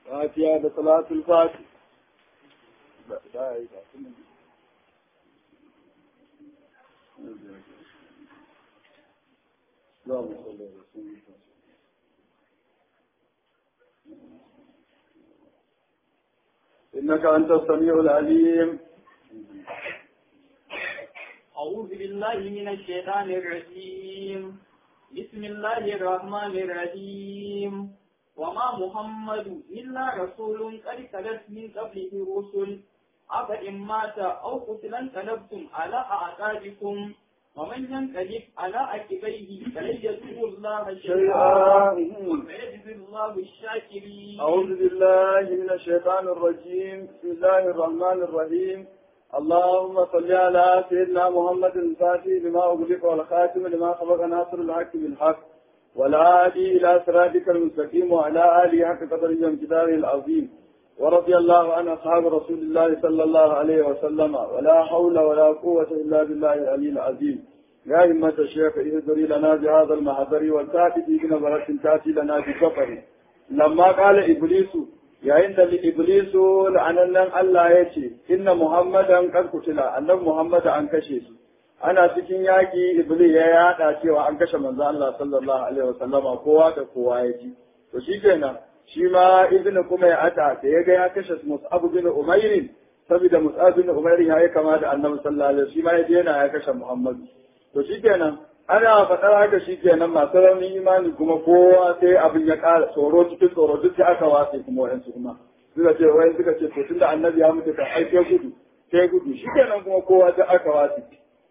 فاتحة بصلاة الفاتح اللهم صل على سيدنا إنك أنت السميع العليم أعوذ بالله من الشيطان الرجيم بسم الله الرحمن الرحيم وما محمد إلا رسول قد خلت من قبله الرسل أفإن مات أو قتل انقلبتم على أعقابكم ومن ينقلب على عقبيه فلن يضر الله شيئا وسيجزي الله الشاكرين أعوذ بالله من الشيطان الرجيم بسم الله الرحمن الرحيم اللهم صل على سيدنا محمد الفاتح لما أغلق والخاتم لما سبق ناصر الحق بالحق والهادي إلى صراطك المستقيم وعلى آله حق قدره وامتداره العظيم ورضي الله عن أصحاب رسول الله صلى الله عليه وسلم ولا حول ولا قوة إلا بالله العلي العظيم يا همة الشيخ اهدري لنا بهذا المحضر والتاتي بنظرة تاتي لنا بسفر لما قال إبليس yayin da Iblisu la'anannan Allah ya ce, Inna Muhammadan kan kutila, annabi Muhammad an kashe su. Ana cikin yaƙi Iblis ya yaɗa cewa an kashe manzo Allah sallallahu alaihi wa sallama kowa da kowa ya ji. To shi kenan, shi ma Ibn kuma ya ata da ya ga ya kashe Mus'ab bin Umairin, saboda Mus'ab bin Umairin ya yi kama da annabi sallallahu alaihi shi ma ya daina ya kashe Muhammadu. To shi kenan, ana faɗar haka shi kenan masu raunin imani kuma kowa sai abin ya ƙara tsoro cikin tsoro duk sai aka watse kuma waɗansu kuma suka ce wayan suka ce to tunda annabi ya mutu kan ai sai gudu sai gudu shi kenan kuma kowa sai aka watse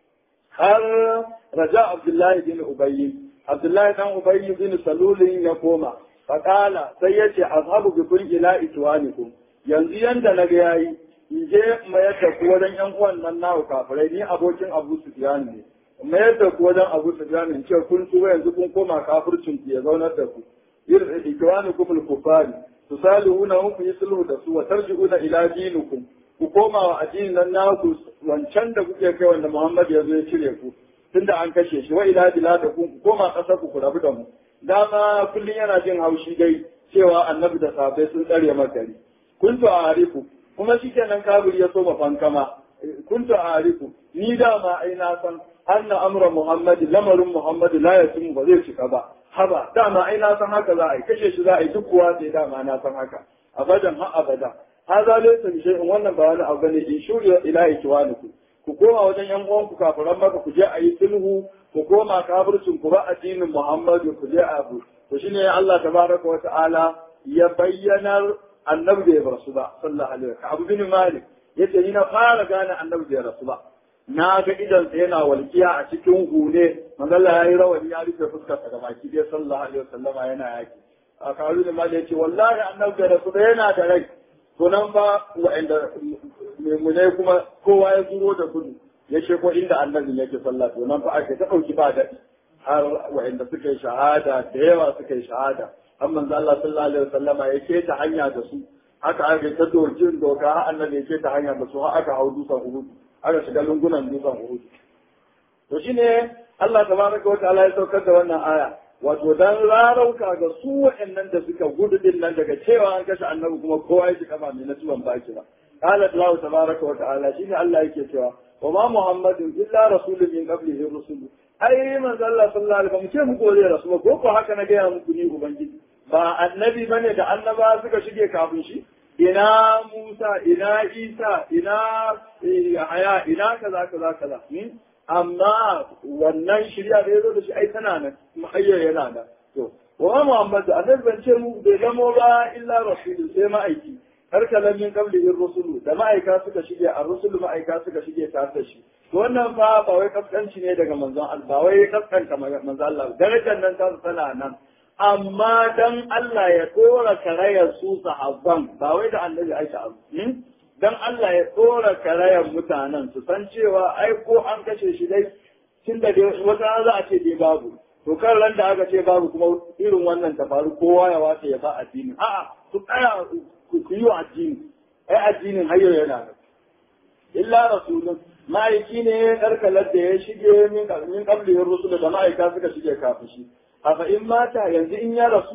har raja abdullahi bin ubayyi abdullahi dan ubayyi bin salulin ya koma faƙala sai ya ce azhabu bi kun ila itwanikum yanzu yanda na ga yayi in je mayar da ku wajen yan uwan nan nawa kafirai ni abokin abu sufyan ne mayar da ku wajen abu su jami ce kun tuba yanzu kun koma kafircin ku ya zaunar da ku ikwani kum al-kufari tusalihuna hum ku yi sulhu da su wa tarji'una ila dinikum ku koma wa addinin nan naku wancan da kuke kai wanda Muhammad ya zo ya cire ku tunda an kashe shi wa ila biladakum ku koma kasar ku ku rabu da mu dama kullun yana jin haushi dai cewa annabi da sahabbai sun tsare makari kuntu a arifu kuma shikenan kabir ya so fankama kuntu a arifu ni dama ai na san anna amra muhammad lamarin muhammad la yatim ba zai cika ba haba dama ai na san haka za a yi kashe shi za a yi duk kuwa sai dama na san haka abadan ha abada haza laysa bi shay'in wannan ba wani abu ne in shuriya ila ikwaniku ku koma wajen yan uwanku kafiran maka ku je a yi sulhu ku koma kafircin ku ba addinin muhammad ku je abu to shine Allah tabaraka wa ta'ala ya bayyanar annabi bai rasu ba sallallahu alaihi wa sallam abu bin malik yace ni na fara gane annabi bai rasu ba na ga idansa yana walƙiya a cikin hune manzala ya yi rawani ya rufe fuskarsa da baki dai sallallahu alaihi wasallama yana yaki a karu da mali yace wallahi annabi da rasu da yana da rai to nan fa wa'anda memune kuma kowa ya zuro da gudu ya ce ko inda annabi yake sallah to nan fa ake ta dauki ba daɗi har wa'anda suka yi shahada da yawa suka yi shahada har manzo Allah sallallahu alaihi wasallama ya ce ta hanya da su haka aka ta dorjin doka har annabi ya ce ta hanya da su har aka hau dusan uhud aka shiga lungunan dutsen Uhud. To shi ne Allah tabaraka wa ta'ala ya saukar da wannan aya. Wato dan rarauka ga su waɗannan da suka gudu din nan daga cewa an kashe annabi kuma kowa ya shiga ba mai na tuban baki ba. Qala Allah tabaraka wa ta'ala shine Allah yake cewa wa ma Muhammadun illa rasulun min qablihi rusul. Ai manzo Allah sallallahu alaihi wasallam ce muku zai rasul ko ko haka na gaya muku ni ubangiji. Ba annabi bane da annaba suka shige kafin shi. ina Musa, ina Isa, ina Yahaya, ina kaza kaza kaza. Amma wannan shirya da ya zo da shi ai tana nan, mahayyar yana nan. To, wa Muhammad annabi ban ce mu bai zamo ba illa rasulu sai ma'aiki. Har kalan min qablihi rusulu da ma'aika suka shige a rusulu ma'aika suka shige tare da shi. To wannan fa ba wai kaskanci ne daga manzon Allah, ba wai kaskanta manzon Allah. Darajar nan ta tana nan. amma dan Allah ya tsora karayar su sahabban ba wai da annabi aisha abu dan Allah ya tsora karayar mutanen su san cewa ai ko an kashe shi dai tun da wata za a ce dai babu to kan ran da aka ce babu kuma irin wannan ta faru kowa ya wace ya ba addini a'a ku tsaya ku yi wa addini ai addinin hayyo yana da illa rasulun ma'aiki ne karkalar da ya shige min min qablihi rusul da ma'aika suka shige kafin shi afa in mata yanzu in ya rasu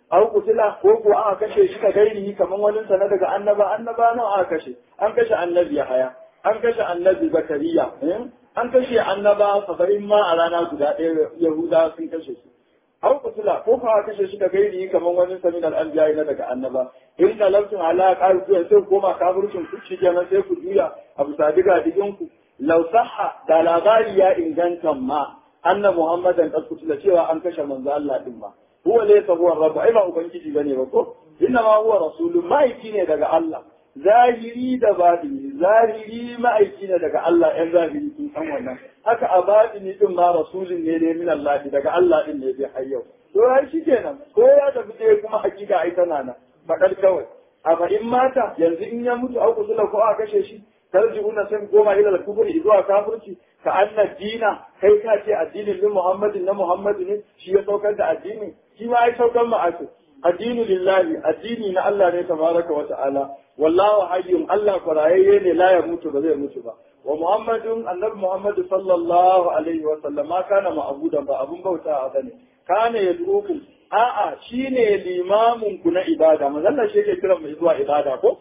aw kutila ko ko aka kashe shi ka gairi kaman wani sana daga annaba annaba nan aka kashe an kashe annabi Yahaya an kashe annabi Zakariya an kashe annaba saba'in ma a rana guda ɗaya Yahuda sun kashe su aw kutila ko ko aka kashe shi ka gairi kaman wani sanin al-anbiya na daga annaba in da lafsin ala qalu sai koma kafircin ku shi kenan sai ku juya abu sadiga digin ku law sahha da labari ya inganta ma anna muhammadan qad kutila cewa an kashe manzo Allah din ma huwa laysa huwa rabb ai ba ubangiji bane ba ko inna ma huwa rasulun ma'aiki ne daga Allah zahiri da batini zahiri ma'aiki ne daga Allah ɗan zahiri sun san wannan haka a batini din ma rasulun ne ne min Allah daga Allah din ne bai hayyau to ai shikenan ko ya tafi dai kuma hakika ai tana nan faɗar kawai amma in mata yanzu in ya mutu au kusula ko a kashe shi tarji'una sai goma ila al-kufri zuwa kafirci ka anna dina kai ka ce addinin din Muhammadin na Muhammadu ne shi ya saukar da addini shi ma ai saukar ma ake addinu lillahi addini na Allah ne tabaraka wa ta'ala wallahu hayyun Allah kurayayye ne la ya mutu ba zai mutu ba wa Muhammadun annabi Muhammadu sallallahu alaihi wa sallam ma kana ma'budan ba abun bauta a bane kana yad'ukum a'a shine limamin ku na ibada manzon shi yake kiran mu zuwa ibada ko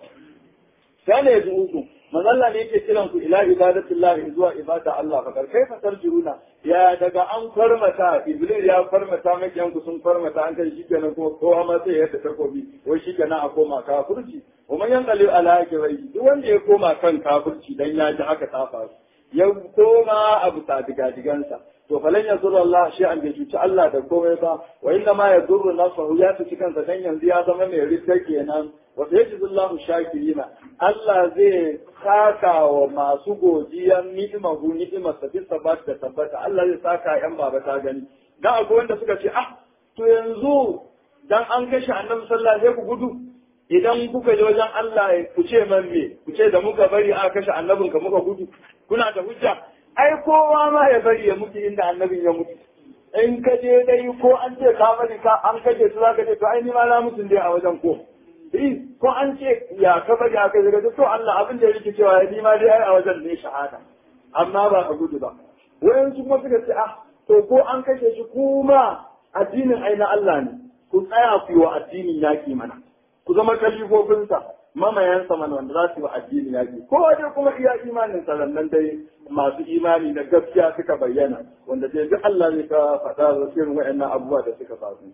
kana yad'ukum manzalla ne yake kiran ku ila ibadatillahi zuwa ibada Allah fa kai fa tarjuruna ya daga an farmata iblis ya farmata makiyan ku sun farmata an kai shikenan kuma kowa ma sai ya ta takobi wai shikenan a koma kafirci kuma yan qalil ala rai duk wanda ya koma kan kafirci dan ya ji haka ta faru ya koma abu ta diga digansa to falan ya zurra Allah shi an bai cuci Allah da komai ba wa inna ma ya zurru nafsahu ya cuci kansa dan yanzu ya zama mai ridda kenan wa yajzullahu shakirina Allah zai saka wa masu godiyan ni'imahu ni'imar sa bisa ba da tabbata Allah zai saka yan baba ta gani dan akwai wanda suka ce ah to yanzu dan an kashe annabi sallallahu alaihi ku gudu idan kuka je wajen Allah ku ce man me ku ce da muka bari aka kashe annabin ka muka gudu kuna da hujja ai kowa ma ya bari ya mutu inda annabin ya mutu in ka je dai ko an ce ka bari ka an kashe su zaka ce to ai ni ma na mutun dai a wajen ko eh ko an ce ya ka bari aka daga to Allah abin da yake cewa ni ma dai ai a wajen ne shahada amma ba a gudu ba wayan su kuma suka ce ah to ko an kashe shi kuma addinin ai na Allah ne ku tsaya ku yi wa addinin yaki mana ku zama kalifofinsa mamayansa mana wanda za su yi wa addini yaki ko dai kuma iya imanin sanannan dai masu imani na gaskiya suka bayyana wanda dai duk Allah ne ka faɗa da irin waɗannan abubuwa da suka faru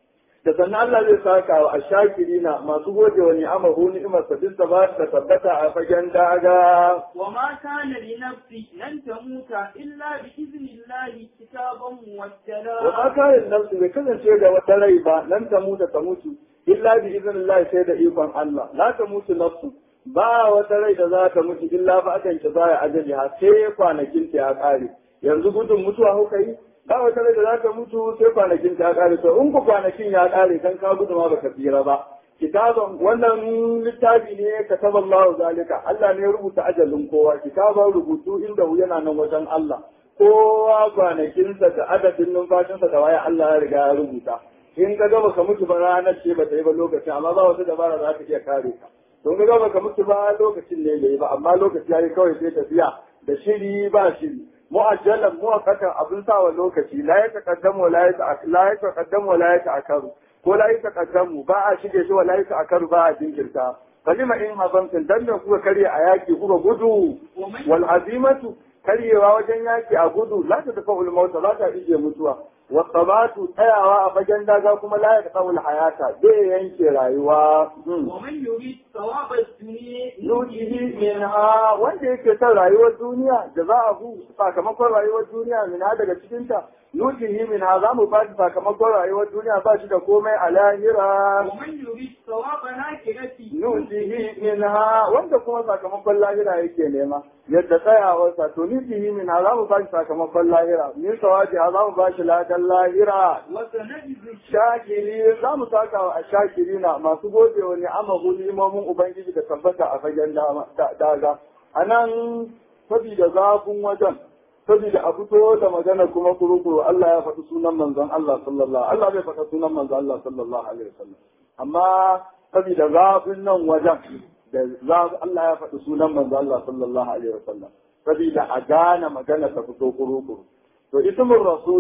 da sannan Allah zai saka wa ashakirina masu gode wa ni'amahu ni'imar sa bisa ba ta tabbata a fagen daga wa ma kana li nafsi lan tamuta illa bi idnillahi kitaban muwakkala wa ma kana nafsi bai kasance ga wata rai ba nan ta mutu ta mutu illa bi idnillahi sai da ikon Allah la ta mutu nafsu ba wata rai da za ta mutu illa ba akan ki zaya ajali ha sai kwanakin ta ya kare yanzu gudun mutuwa kuka yi ba wata rai da za ta mutu sai kwanakin ta ya kare to in ku kwanakin ya kare kan ka gudu ma baka tsira ba kitaban wannan littafi ne ka taba Allah zalika Allah ne ya rubuta ajalin kowa kitaban rubutu inda yana nan wajen Allah kowa kwanakinsa da adadin numfashinsa da waya Allah ya riga ya rubuta in ka gaba ka mutu ba ranar ce ba ta yi ba lokacin amma ba wata dabara za ta iya kare ka don ka gaba ka mutu ba lokacin ne yayi ba amma lokaci yayi kawai sai tafiya da shiri ba shiri mu'ajjalan muwaqqatan abin sawa lokaci la ya taqaddamu la ya la ya taqaddamu la ya ta'akkaru ko la ya taqaddamu ba a shige shi wa la ya ta'akkaru ba a jinkirta kalima in hazamtin dan da kuka karya a yaki kuka gudu wal azimatu karyewa wajen yaki a gudu la ta tafa ulmauta za ta ije mutuwa wasabatu tsayawa a fagen daga kuma la ya tafa hayata zai yanke rayuwa ومن يريد ثواب الدنيا yujihi minha wanda yake son rayuwar duniya da za a hu sakamakon rayuwar duniya minha daga cikinta yujihi minha za mu ba shi sakamakon rayuwar duniya ba shi da komai a lahira ومن يريد ثواب الآخرة nujihi minha wanda kuma sakamakon lahira yake nema yadda tsayawarsa to nujihi minha za mu ba shi sakamakon lahira min sawaji za mu ba shi ladan lahira وسنجزي shakiri za mu saka wa shakiri na masu gode wa ni'amahu ni'imomin ubangiji da tabbata a fagen dama- da- daga a nan saboda zafin wajen saboda a fito da magana kuma kurukuru Allah ya faɗi sunan manzon Allah sallallahu Allah bai faɗa sunan manzon Allah sallallahu alaihi wasallam amma saboda zafin nan wajen da za Allah ya faɗi sunan manzon Allah sallallahu alaihi wasallam saboda a gane magana ta fito kurukuru to ismul rasuli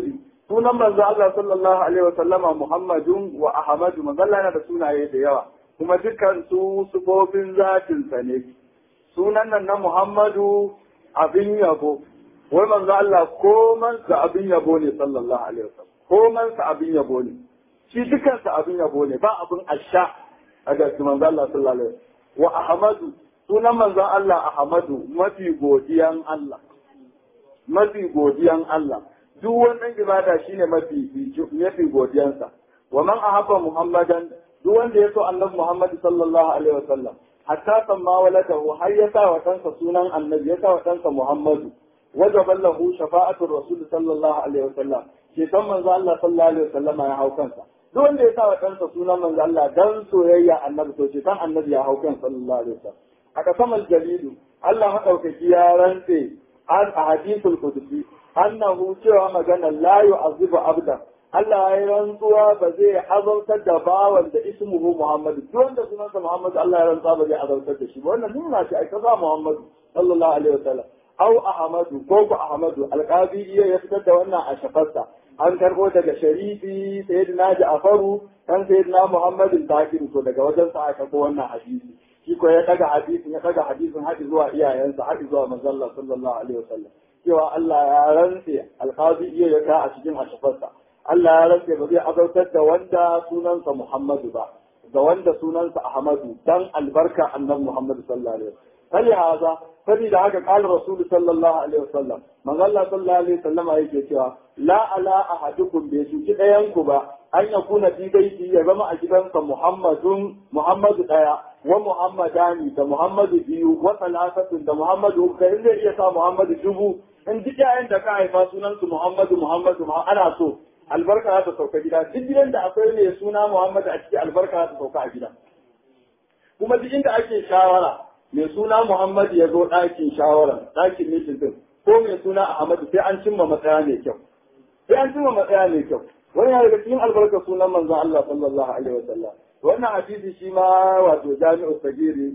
sunan manzo Allah sallallahu alaihi wa sallama Muhammadun wa Ahmadu manzo Allah yana da sunaye da yawa kuma dukkan su sufofin zatin sa ne sunan nan na Muhammadu abin yabo wai manzo Allah koman sa abin yabo ne sallallahu alaihi wa sallam koman sa abin yabo ne shi dukkan sa abin yabo ne ba abin asha a ga manzo Allah sallallahu alaihi wa Ahmadu sunan manzo Allah Ahmadu mafi godiyan Allah mafi godiyan Allah duk wannan ibada shine mafi mafi godiyansa wa man ahabba muhammadan duk wanda ya so annabi muhammad sallallahu alaihi wasallam hatta samma waladahu har ya sa wa kansa sunan annabi ya sa wa kansa muhammadu wajaba lahu shafa'atu rasul sallallahu alaihi wasallam ke san manzo Allah sallallahu alaihi wasallam ya hau kansa duk wanda ya sa wa kansa sunan manzo Allah dan soyayya annabi to ce san annabi ya hau kansa sallallahu alaihi wasallam aka samal jalilu Allah madaukaki ya rantse an a hadisul qudsi annahu cewa magana la yu'azibu abda Allah ya rantsuwa ba zai azautar da bawan da ismuhu Muhammad duk wanda sunansa Muhammad Allah ya rantsuwa ba zai azautar da shi ba wannan nuna shi ai kaza Muhammad sallallahu alaihi wasallam au Ahmadu ko ku Ahmadu alqabi iya ya fitar da wannan a shafarsa an karbo daga sharifi sayyidina Ja'faru kan sayyidina Muhammad al-Bakir to daga wajen sa aka ko wannan hadisi shi ko ya daga hadisin ya daga hadisin haɗi zuwa iyayensa haɗi zuwa manzon Allah sallallahu alaihi wasallam cewa Allah ya rantse alqazi iya ya ka a cikin ashafarsa Allah ya rantse ba zai azautar da wanda sunansa Muhammadu ba da wanda sunansa Ahmadu dan albarka annabi Muhammad sallallahu alaihi wasallam fali haza saboda haka qala rasul sallallahu alaihi wasallam manzo Allah sallallahu alaihi wasallam yake cewa la ala ahadukum bi shuki dayan ku ba an yakuna fi baiti ya zama a gidansa Muhammadun Muhammadu daya wa Muhammadani da Muhammadu biyu wa salasatun da Muhammadu kai zai iya sa Muhammadu dubu in duk yayin da ka haifa sunan su Muhammadu Muhammadu ana so albarka za ta sauka gida duk gidan da akwai mai suna Muhammadu a ciki albarka za ta sauka a gida kuma duk inda ake shawara mai suna Muhammadu ya zo ɗakin shawara ɗakin mitin din ko mai suna Ahmadu sai an cimma matsaya mai kyau sai an cimma matsaya mai kyau wani ya daga cikin albarka sunan manzon Allah sallallahu alaihi wa sallam wannan hadisi shi ma wato jami'u sagiri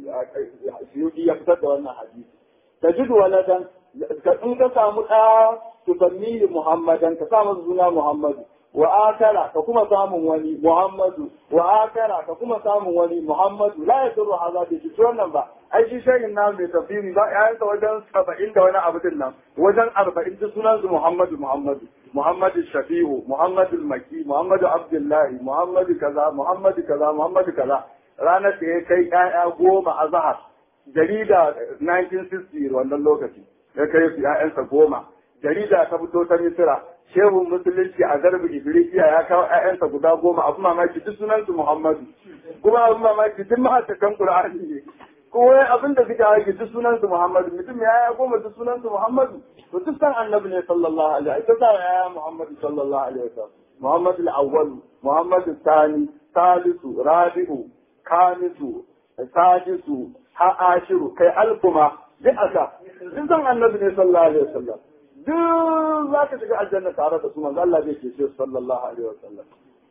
suyuki ya fitar da wannan hadisi tajidu waladan in ka samu ɗa tufannihi muhammadan ka sa masa suna muhammadu wa akara ka kuma samun wani muhammadu wa akara ka kuma samun wani muhammadu la ya turu haza da shi wannan ba ai shi shayin na mai tafsiri ba ya yanka wajen saba'in da wani abu din nan wajen arba'in duk sunan su muhammadu muhammadu muhammadu shafi'u muhammadu maki muhammadu abdullahi muhammadu kaza muhammadu kaza muhammadu kaza ranar da ya kai ƴaƴa goma a zahar jarida 1960 wannan lokaci ya kai su ƴaƴansa goma jarida ta fito ta misira shehu musulunci a garbi ibrisiya ya kawo ƴaƴansa guda goma abu mamaki duk sunansu muhammadu kuma abu mamaki duk ma'aikatan qur'ani ne kuma abin da suka haƙi duk sunansu muhammadu mutum ya ya goma duk sunansu muhammadu to duk san annabi ne sallallahu alaihi ita sa ya muhammadu sallallahu alaihi wasallam muhammadu al-awwal muhammadu thani salisu rabi'u kamisu sadisu ha'ashiru kai alfuma duk aka duk san annabi ne sallallahu alaihi wasallam duk za ka shiga aljanna tare da su manzo Allah zai ce shi sallallahu alaihi wasallam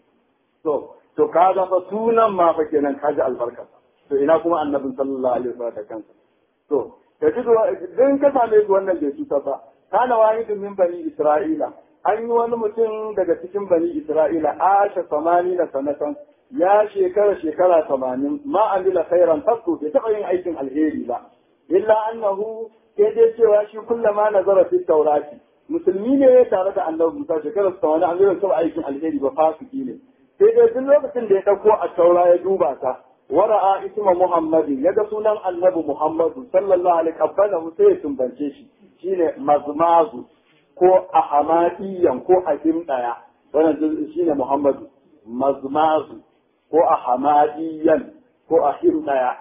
to to ka ga fa sunan ma fa kenan ka ji albarka to ina kuma annabin sallallahu alaihi wasallam da kansa to ka ji din ka same su wannan bai cuta ba kana wahidun min bani isra'ila an yi wani mutum daga cikin bani isra'ila asha samani na sanatan ya shekara shekara tamanin ma amila khairan fasu bai taɓa yin aikin alheri ba illa annahu sai dai cewa shi kullama nazara fi taurati musulmi ne tare da annabi Musa shekarar sa wani annabi sai aikin alheri ba fasiki ne sai dai duk lokacin da ya dauko a taura ya duba ta wara'a isma muhammadin ya ga sunan annabi muhammadu sallallahu alaihi wasallam sai ya tumbance shi shine mazmazu ko ahamadiyan ko ahim daya wannan shine muhammadu mazmazu ko ahamadiyan ko ahim daya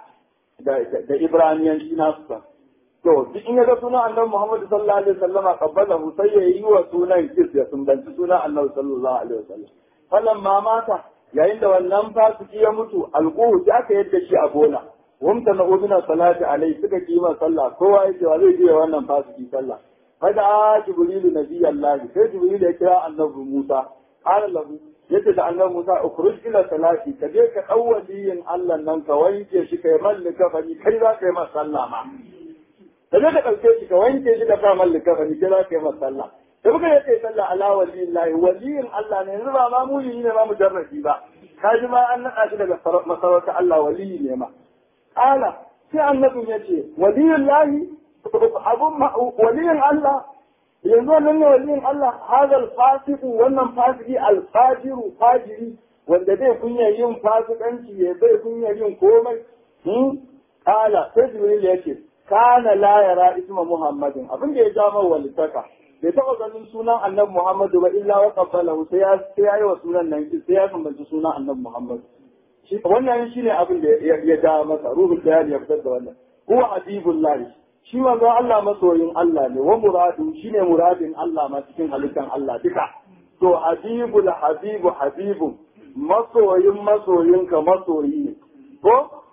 da ibraniyanci nasu san to duk in ga sunan annabi Muhammad sallallahu alaihi wasallama qabbalahu sai ya yi wa sunan kis ya sunbanci sunan annabi sallallahu alaihi wasallam falan ma mata yayin da wannan fasiki ya mutu alquhu ya ka yadda shi a gona wamta na uduna salati alai suka kima sallah kowa yake wa zai je wannan fasiki sallah fada jibrilu nabiyallahi sai jibrilu ya kira annabi Musa qala lahu yace da annabi Musa ukhruj ila salati ka je ka dau waliyin Allah nan ka wanke shi kai mallaka fani kai za ka yi masa sallah ma da zai ka ɗauke shi ka wanke shi ka sa mallaka fani kai za ka yi masa sallah da muka yi kai sallah ala waliyin lahi waliyin Allah ne yanzu ba ma muli ne ma mujarrabi ba kaji ma an naɗa shi daga masarautar Allah waliyi ne ma ala sai annabin ya ce waliyin lahi abun waliyin Allah yanzu wannan ne waliyin Allah hadal fasiku wannan fasiki alfajiru fajiri wanda zai kunya yin fasikanci ya bai kunya yin komai kala sai jibril ya ce kana la yara isma muhammadin abin da ya ja mai walitaka bai taɓa ganin sunan annabi muhammadu ba illa wa qabbalahu sai ya sai ya yi wa sunan nan sai ya kambanci sunan annabi muhammadu shi wannan shine abin da ya ja masa ruhul bayani ya fitar da wannan huwa habibullahi shi manzo Allah masoyin Allah ne wa muradu shine muradin Allah ma cikin halittan Allah duka to habibul habibu habibu masoyin masoyinka masoyi ne ko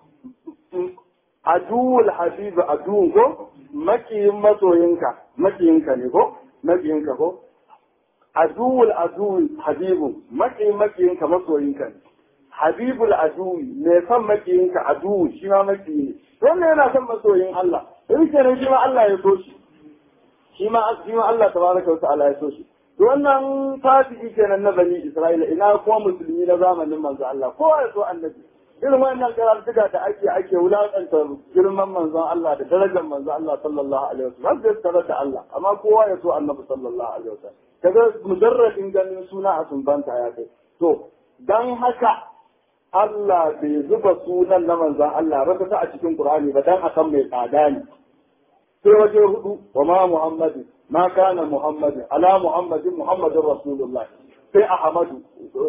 aduwul habibu aduwun ko makiyin masoyinka makiyinka ne ko makiyinka ko aduwul aduwul habibu makiyin makiyinka masoyinka ne habibul aduwi mai son makiyinka aduwu shi ma makiyi ne wannan yana son masoyin Allah in kenan shi ma Allah ya so shi shi ma shi ma Allah tabaraka wa ta'ala ya so shi to wannan fasiki kenan na bani Isra'ila ina kuma musulmi na zamanin manzo Allah kowa ya so annabi irin wannan karantuka da ake ake wulakanta girman manzon Allah da darajar manzon Allah sallallahu alaihi wasallam zai tsara da Allah amma kowa ya so annabi sallallahu alaihi wasallam kaga mujarradin ganin suna a sumbanta ya kai to dan haka Allah bai zuba sunan na manzon Allah ba ta a cikin Qur'ani ba dan akan mai tsada ne sai waje hudu wa ma Muhammadin ma kana Muhammadin ala Muhammadin Muhammadin Rasulullah sai Ahmadu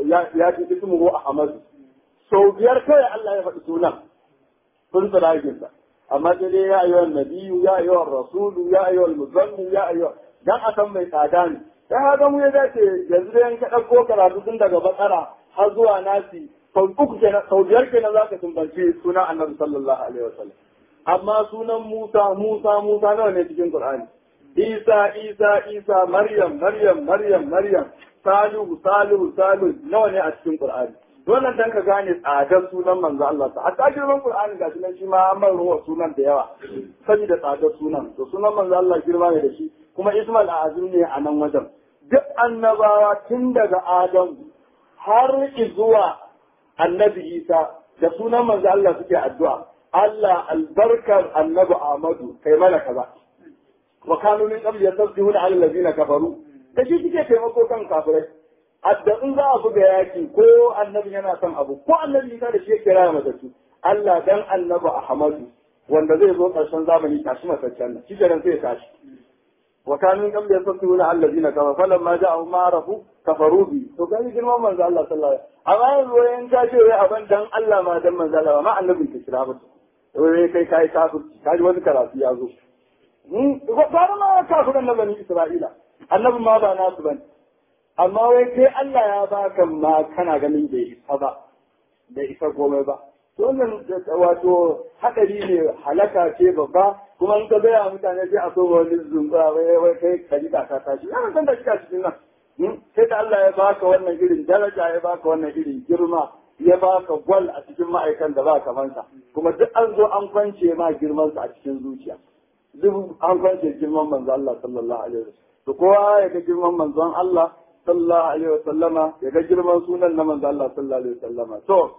ya ji ismuhu Ahmadu sau biyar kawai Allah ya faɗi sunan sun tsiragin sa amma sai dai ya ayyuhan nabiyyu ya ayyuhan rasulu ya ayyuhan muzammin ya ayyuhan dan a san mai tsada ne ya haka mu ya dace yanzu dai ka ɗauko karatu tun daga bakara har zuwa nasi sau uku kenan sau biyar kenan za ka tumbanci sunan annabi sallallahu alaihi wasallam amma sunan Musa Musa Musa nawa ne cikin Qur'ani Isa Isa Isa Maryam Maryam Maryam Maryam Salihu Salihu Salihu nawa ne a cikin Qur'ani wannan dan ka gane tsadar sunan manzo Allah ta hatta girman Qur'ani ga sunan shi ma an bar ruwa sunan da yawa saboda tsadar sunan to sunan manzo Allah girma ne da shi kuma Ismail Azim ne a nan wajen duk annabawa tun daga Adam har zuwa annabi Isa da sunan manzo Allah suke addu'a Allah albarkar annabi Ahmadu kai mana kaza wa kanu min qabli yasbihuna ala allazina kafaru da shi suke taimako kan kafirai adda in za a buga yaki ko annabi yana son abu ko annabi Isa da shi yake raya matattu Allah dan annabi Ahmadu wanda zai zo karshen zamani tashi mataccen nan shi kenan sai ya tashi wa kanu min qabli yasbihuna ala allazina kafaru falamma ja'ahum ma arafu kafaru bi to gani girman manzo Allah sallallahu alaihi wasallam amma yanzu wayan ka ce wai aban dan Allah ma dan manzo Allah ma annabin ka kira ba wai kai kai kafirci kaji wani karatu ya zo gwara ma kafiran na bani Isra'ila annabin ma ba nasu bane amma wai kai Allah ya baka ma kana ganin bai isa ba bai isa komai ba to wannan wato hadari ne halaka ce babba kuma in ka gaya mutane sai a so wani zumba wai wai kai kaji ka ta tashi yana san da kika cikin nan sai da Allah ya baka wannan irin daraja ya baka wannan irin girma ya baka gwal a cikin ma'aikan da ba kamansa kuma duk an zo an kwance ma girmansa a cikin zuciya duk an kwance girman manzo Allah sallallahu alaihi wasallam to kowa ya ga girman manzon Allah sallallahu alaihi wasallama ya ga girman sunan na manzo Allah sallallahu alaihi wasallama to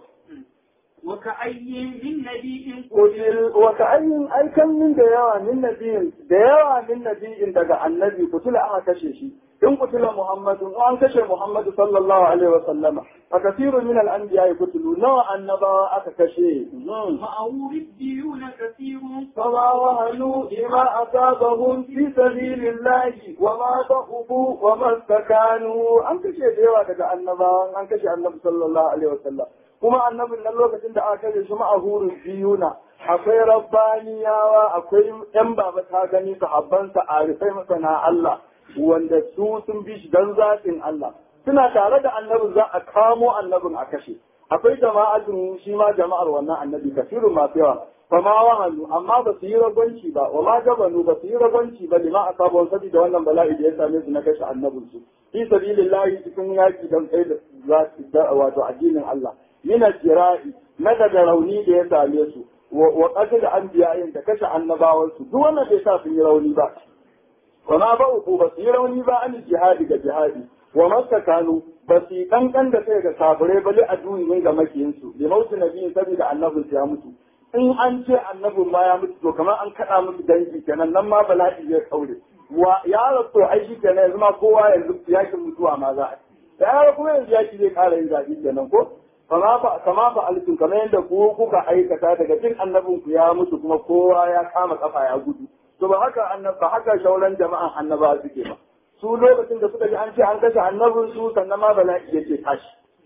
وكأي من نبي قتل وكأي أي كم من ديوا من نبي ديوا من نبي daga annabi kutula aka kashe shi in kutula Muhammadu an kashe Muhammadu sallallahu alaihi wa sallama fa kathiru min al-anbiya kutulu nawa annabawa aka kashe معه ربيون كثير فما وهنوا لما أصابهم في سبيل الله وما ضعفوا وما استكانوا an kashe da yawa daga annabawan an kashe annabi sallallahu alaihi wa sallam kuma annabin nan lokacin da aka kashe shi ma'ahurun biyuna akwai rabbaniyawa akwai yan baba ta gani sahabbansa a rufai masana Allah wanda su sun bi shi dan zatin Allah suna tare da annabin za a kamo annabin a kashe akwai jama'atun shi ma jama'ar wannan annabi kafirun masu yawa fa ma wahalu amma ba su yi ragwanci ba wa ma gabanu ba su yi ragwanci ba lima asabon saboda wannan bala'i da ya same su na kashe annabin su fi sabilillahi cikin yaki dan tsaye da wato addinin Allah min jira'i na daga rauni da ya same su wa qatl anbiya'in da kashe annabawan su duk wannan bai sa sun yi rauni ba wa ma ba uku ba su yi rauni ba an jihadi ga jihadi wa masta kanu ba su yi kankan da sai ga kafirai ba li aduwin ga makiyinsu bi mautu nabiyin saboda annabin ya mutu in an ce annabin ma ya mutu to kamar an kaɗa musu dangi kenan nan ma bala'i zai kaure wa ya rasu ai shi kenan yanzu ma kowa yanzu yakin mutuwa ma za a yi ya kuma yanzu yaki zai ƙara yin zaɓi kenan ko kama ba kama ba alkin kamar yadda ku kuka aikata daga jin annabin ku ya mutu kuma kowa ya kama kafa ya gudu to ba haka annab ba haka shauran jama'an annaba suke ba su lokacin da suka ji an ce an kashe annabin su sannan ma bala'i yake tashi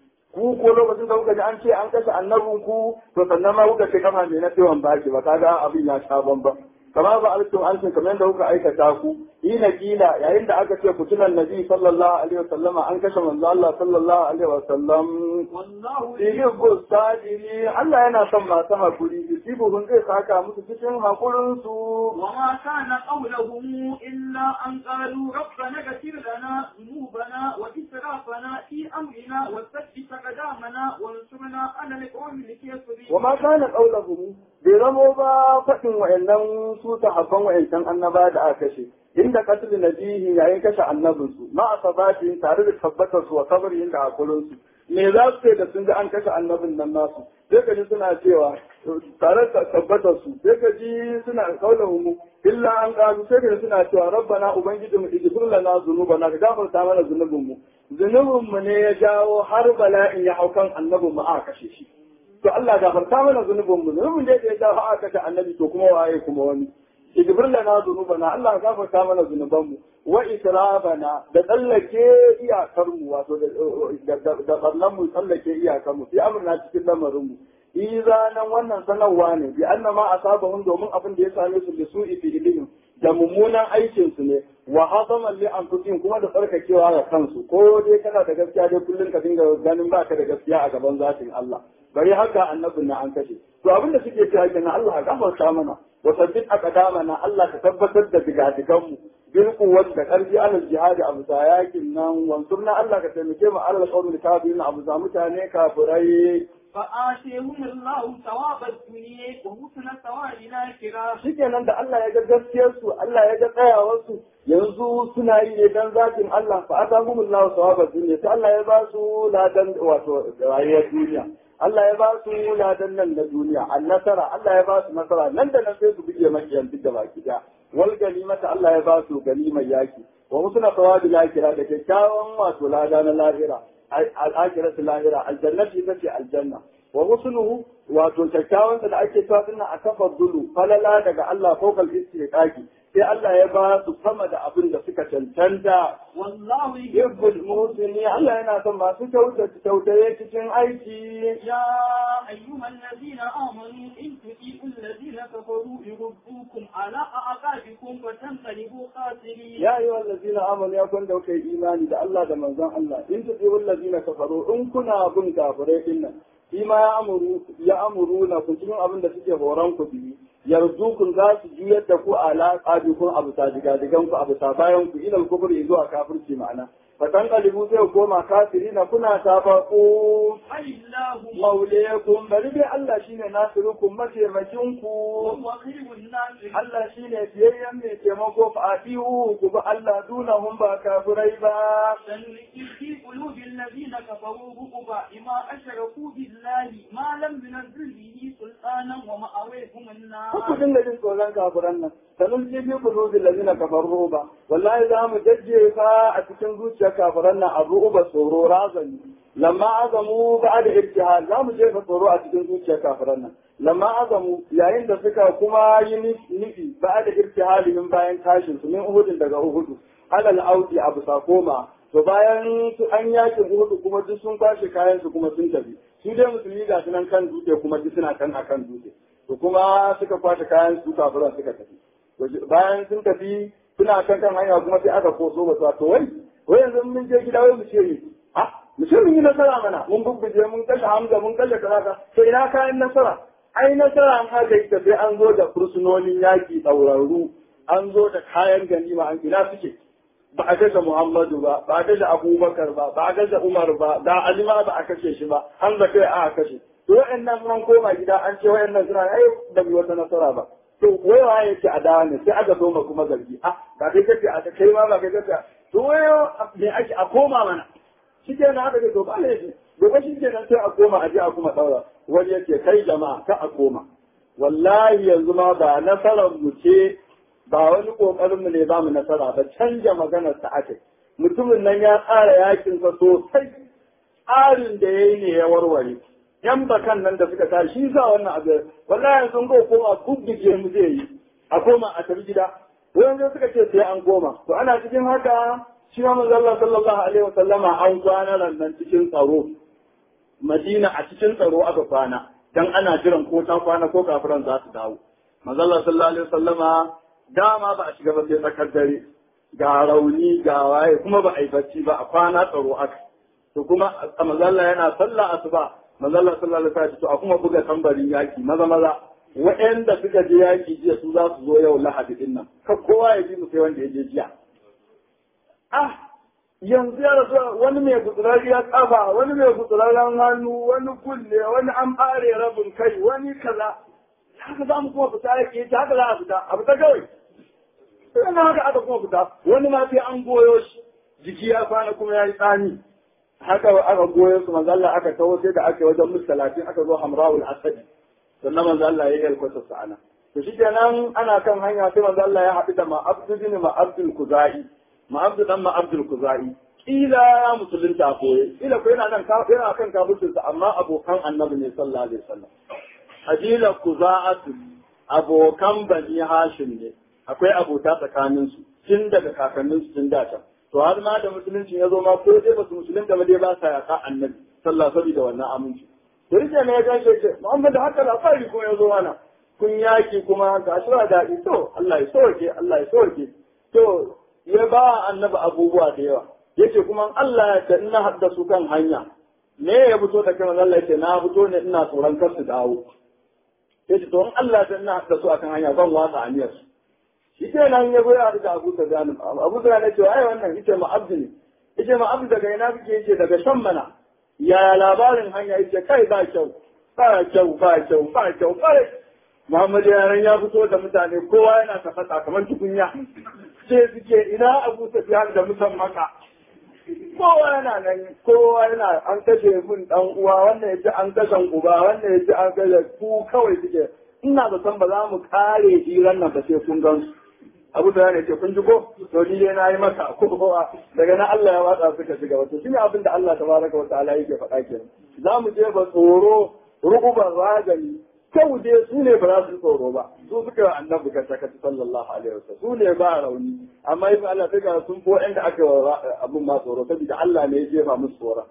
ku ko lokacin da kuka ji an ce an kashe annabin ku to sannan ma kuka ce kama mai na tsewan baki ba kaga abin ya sha bamban kama ba alkin alkin kamar yadda kuka aikata ku ina kila yayin da aka ce kutulan nabi sallallahu alaihi wasallama an kashe manzo Allah sallallahu alaihi wasallam والله Yuhibbu sajiri Allah yana son masu hakuri yusibuhum zai saka musu cikin hakurin su وما كان قولهم إلا أن قالوا ربنا اغفر لنا ذنوبنا وإسرافنا في أمرنا وثبت أقدامنا وانصرنا على القوم الكافرين wa ma kana qaulahum bai zamo ba faɗin wa'annan su sahabban wa'ancan annaba da aka kashe inda qatl nabihi yayin kashe annabin su ma asabatin tare da tabbatar su wa sabrin da hakurin su me za su ce da sun ji an kashe annabin nan nasu sai ka ji suna cewa tare da tabbatar su sai ka ji suna qaulahum illa an qalu sai ka ji suna cewa rabbana ubangijinmu ighfir lana dhunubana ka gafarta mana zunubinmu zunubinmu ne ya jawo har bala'in ya hau kan annabin mu aka kashe shi to Allah gafarta mana zunubin mu zunubin da ya jawo aka kashe annabi to kuma waye kuma wani idbir lana zunubana Allah gafarta mana zunuban mu wa israfana da tsallake iyakar mu wato da da barnan mu tsallake iyakar mu fi amrna cikin lamarin mu izanan wannan sanarwa ne bi annama asabahum domin abin da ya same su da su'i fi ilihim da mummunan aikin su ne wa hadaman li anfusihim kuma da tsarkakewa ga kansu ko dai kana da gaskiya dai kullun ka dinga ganin baka da gaskiya a gaban zatin Allah bari haka annabin na an kashe to abin da suke cewa kenan Allah ya gafarta mana wa sabbit aqdamana Allah ka tabbatar da digadigan mu bil quwwati da karfi alal jihadi abu yakin nan wansurna Allah ka taimake mu alal qawmi kafirin abu za mutane kafirai فآتيهم الله ثواب الدنيا وحسن ثواب الآخرة shikenan da Allah ya ga gaskiyar su Allah ya ga tsayawar su yanzu suna yi ne dan zatin Allah fa atahumullahu thawaba dunya sai Allah ya ba su ladan wato rayuwar duniya Allah ya ba su ladan nan na duniya annasara Allah ya ba su nasara nan da nan sai su buge makiyan duk da baki da wal ganimata Allah ya ba su ganimar yaki wa musna thawabi lakira da kyakkyawan wato lada na lahira al-akhiratu lahira aljannati ita ce aljanna wa rusuluhu wato kyakkyawan da ake cewa dinnan a tafaddulu falala daga Allah fawqal istiqaqi sai Allah ya ba su sama da abin da suka cancanta والله yubbul musini Allah yana son masu kyautata kyautaye cikin aiki يا أيها الذين آمنوا إن تطيعوا الذين كفروا يردوكم على أعقابكم فتنقلبوا خاسرين ya yi wallazina amanu ya kun da kai imani da Allah da manzon Allah in tuti wallazina kafaru in kuna bin kafirai din nan shi ma ya amuru ya amuru na ku cikin abin da suke horon ku bi yarzukun za su juyar da ku ala qabikum abu digan ku abu bayan ku ilal kufri zuwa kafirci ma'ana fatan kalibu sai ku koma kafirina kuna tabaku فلله maulekum bari dai Allah shine nasirukum mataimakin ku وهو خير الناس Allah shi ne biyayyen mai taimako fa adihu ku bi Allah dunahum ba kafirai ba. سنلقي في قلوب الذين كفروا رعبا بما أشركوا بالله ما لم ينزل به سلطانا ومأويهم Ku النار dinga jin tsoron kafiran nan. Sanun ji bi qulubil ladina kafaru ba. Wallahi za mu jajjefa a cikin zuciyar kafiran nan abu uba tsoro razani. Lamma azamu ba'da ibtihal za mu jefa tsoro a cikin zuciyar kafiran nan. Lamma azamu yayin da suka kuma yi nufi ba'da ibtihalihim bayan tashin su min uhudin daga uhudu. Alal audi abu sakoma to bayan su an yakin uhudu kuma duk sun kwashe kayan su kuma sun tafi su dai musulmi ga su nan kan dutse kuma duk suna kan akan dutse to kuma suka kwashe kayan su kafiran suka tafi To bayan sun tafi suna kan kan hanya kuma sai aka koso ba su to wai wai yanzu mun je gida wai mu ce ni ha mu ce mun yi nasara mana mun bubbuje mun kashe hamza mun kashe kaza to ina kayan nasara ai nasara an haka ita sai an zo da fursunonin yaki ɗaurarru an zo da kayan ganima an ina suke ba a kashe Muhammadu ba, ba a kashe Abubakar ba, ba a kashe Umar ba, da Ali ma ba a kashe shi ba, an da kai aka kashe. To wa'annan mun koma gida an ce wa'annan suna ai da bi wata nasara ba. to wayawa ya ce a dawo ne sai aka zo ma kuma zargi ah ba kai kace a kai ma ba kai kace to wayo me ake a koma mana shi ke nan aka ce to ba laifi gobe shi ke nan sai a koma a je a kuma daura wani yake kai jama'a ka a koma wallahi yanzu ma ba nasarar mu ce ba wani kokarin mu ne ba mu nasara ba canja maganar sa ake mutumin nan ya tsara yakin sa sosai tsarin da yayi ne ya warware yan bakan nan da suka tashi shi sa wannan abu wallahi yanzu ko koma kubbige mu zai yi a koma a tafi gida wanda suka ce sai an koma to ana cikin haka shi ma manzo Allah sallallahu alaihi wasallama an kwana nan cikin tsaro Madina a cikin tsaro aka kwana dan ana jiran ko ta kwana ko kafiran za su dawo manzo Allah sallallahu alaihi wasallama dama ba a shiga ba sai tsakar dare ga rauni ga waye kuma ba a yi bacci ba a kwana tsaro aka to kuma manzo Allah yana sallah asuba manzo Allah sallallahu alaihi wasallam to a kuma buga tambarin yaki maza maza waɗanda suka je yaki jiya su za su zo yau lahadi din nan ka kowa ya ji mu sai wanda ya je jiya ah yanzu ya rasu wani mai gutsurariyar kafa wani mai gutsurarren hannu wani kulle wani an bare rabin kai wani kaza haka za mu kuma fita yake ta haka za a fita a fita kawai sai na haka aka kuma fita wani ma sai an goyo shi jiki ya kwana kuma ya yi tsani haka aka goyo su manzo Allah aka tawo sai da aka wajen mus talatin aka zo Hamrawul Asadi sannan manzo Allah ya yi kwata sa'ana to shi kenan ana kan hanya sai manzo Allah ya haɗu da Ma'abdu bin Ma'abdul Kuzai Ma'abdu dan Ma'abdul Kuzai kila ya musulunta koye kila ko yana nan yana kan kafircinsa amma abokan annabi ne sallallahu alaihi wasallam kabila kuza'atu abokan bani hashim ne akwai abota tsakaninsu tun daga kakanninsu tun da can to har ma da musulunci ya zo ma ko dai basu musulunta ba dai ba sa yaka annabi sallallahu alaihi da wannan aminci to rike ne ya ganshe ce Muhammad da haka labari ko ya zo mana kun yaki kuma ga shi da daɗi to Allah ya soke Allah ya soke to ya ba annabi abubuwa da yawa yace kuma Allah ya ta ina haddasu kan hanya me ya fito da kan Allah yace na fito ne ina tsoron kar su dawo yace to in Allah ya ina haddasu akan hanya zan watsa aniyar su shi ke nan ya goya da Abu Sufyan Abu Sufyan ya ce ai wannan yace ma abdu ne yace ma abdu daga ina kike yace daga shan mana ya labarin hanya yace kai ba kyau ba kyau ba kyau ba kyau bare Muhammad yaran ya fito da mutane kowa yana tafasa kamar tukunya sai suke ina Abu Sufyan da mutan maka kowa yana nan kowa yana an kashe mun dan uwa wannan yace an kashe uba wannan yace an kashe ku kawai suke ina da san ba za mu kare hiran nan ba sai kun gan su abu da ne ce kun ji ko to ni dai nayi maka ko kowa daga nan Allah ya watsa suka shiga wato shine abin da Allah tabaraka wa ta'ala yake faɗa kenan za mu je ba tsoro rukuban ragani kyau dai su ne ba za su tsoro ba su suka yi annabi ka saka sallallahu alaihi wasallam su ne ba rauni amma ibn Allah ta ga sun ko inda aka abun ma tsoro saboda Allah ne ya jefa musu tsoro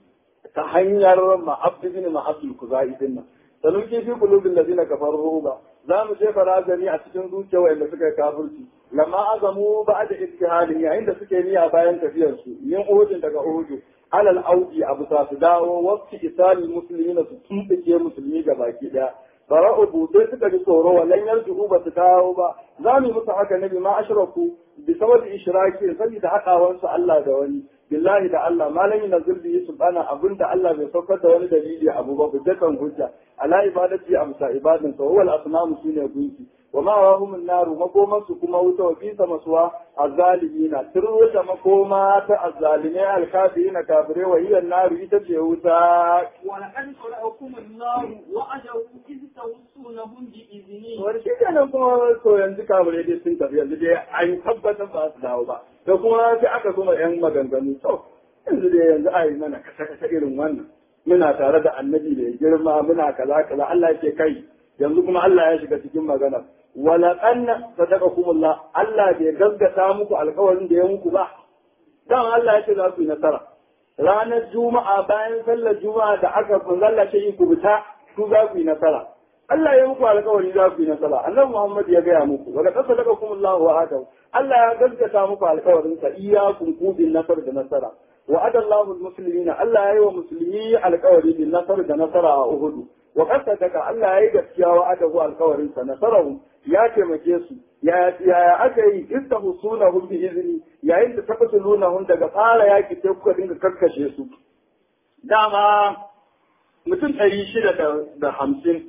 ta hanyar ma'abdi bin ma'abdul kuzai din nan sanun ke fi kulubin ladina kafaru ba za mu jefa razani a cikin zuciya wanda suka yi kafirci lamma azamu ba da ittihadin yayin da suke niyya bayan tafiyar su yin uhudin daga uhudu alal audi abu sa su dawo wasu isali musulmi na su tumɓuke musulmi ga baki daya fara'u sai suka ji tsoro wallan yarju ba su dawo ba za mu yi musu haka nabi ma ashraku bi sababi ishraki saboda haɗawansu Allah da wani billahi da Allah malami na zurbi subhana abinda Allah bai saukar da wani dalili abu ba hujjatan hujja ala ibadati amsa ibadin sa huwa al-asnamu sune gunki wa ma wahum an-naru makoman su kuma wuta wa bisa maswa azzalimina turwata makoma ta azzalimai al-kafirina kafire wa hiya an-naru ita ce wuta wa laqad qara'akum an-nar wa ajabu iz tawsunahum bi izni wani shi kenan kuma to yanzu kafire dai sun tafi yanzu dai an tabbatar ba su dawo ba da kuma sai aka kuma yan maganganu to yanzu dai yanzu a yi mana kasa-kasa irin wannan muna tare da annabi da girma muna kaza kaza Allah yake kai yanzu kuma Allah ya shiga cikin magana wala qanna sadaqakumullah Allah bai gaskata muku alƙawarin da ya muku ba dan Allah ya ce za ku yi nasara ranar juma'a bayan sallar juma'a da aka kunzalla ce yi ku fita ku za ku yi nasara Allah ya muku alƙawari za ku yi nasara annabi Muhammad ya gaya muku wala qad sadaqakumullahu wa adaw Allah ya gaskata muku alƙawarin sa iyyakum kubin nasar da nasara وعد الله المسلمين ألا أيوة مسلمي القوري بالنصر ده نصر أهد وقد صدق ألا أيوة كيا وعده القوري نصرهم يا كمكيسو يا يا أكي استهصونهم بإذني يا إنت تقتلونهم ده قال يا كي تبقى دينك كركشيسو دعما mutum ɗari shida da hamsin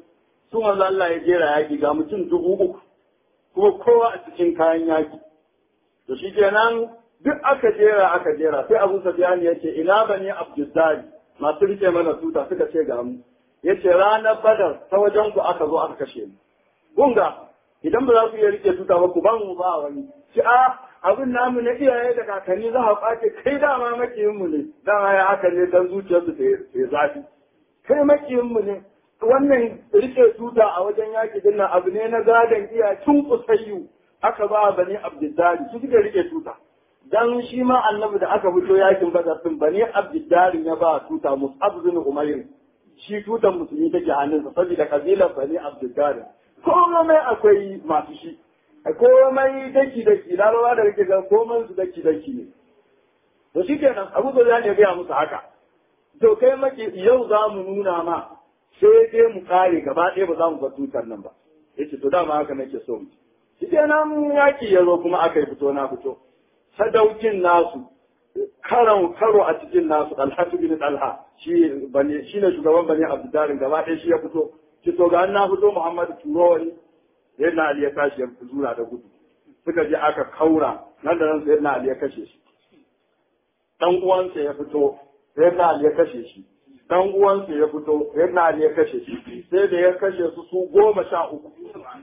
su manzo Allah ya jera yaki ga mutum dubu uku kuma kowa a cikin kayan yaki to shi kenan duk aka jera aka jera sai Abu Sufyan ya ce ina bani Abdullahi masu rike mana tuta suka ce ga mu yace ranar Badar ta wajen ku aka zo aka kashe mu gunga idan ba za ku iya rike tuta ba ku ba mu ba wani ci a abin namu na iyaye da kakanni za a kwace kai dama makiyin mu ne dama ya haka ne dan zuciyarsu ta zafi kai makiyin mu ne wannan rike tuta a wajen yaki din nan abu ne na gadon iya tun kusayyu aka ba bani abdullahi su suke rike tuta dan shi ma annabi da aka fito yakin badar din bani abdullahi ya ba tuta mus'ab bin umayr shi tutan musulmi take hannunsa saboda kabilar bani abdullahi komai akwai masu shi komai daki daki larabawa da rike ga komai su daki daki ne to shi kenan abu da ya gaya musu haka to kai maki yau za mu nuna ma sai dai mu kare gaba ɗaya ba za mu bar tutar nan ba yace to dama haka nake so mu shi kenan yaki ya zo kuma aka yi fito na fito sadaukin nasu karon karo a cikin nasu alhatu bin talha shi bane shine shugaban bane abdullahi gaba ɗaya shi ya fito ki to ga na fito muhammadu turo wani sayyidina ali ya tashi ya zura da gudu suka je aka kaura nan da nan sayyidina ali ya kashe shi dan uwansa ya fito sayyidina ali ya kashe shi dan uwansa ya fito sayyidina ali ya kashe shi sai da ya kashe su su goma sha uku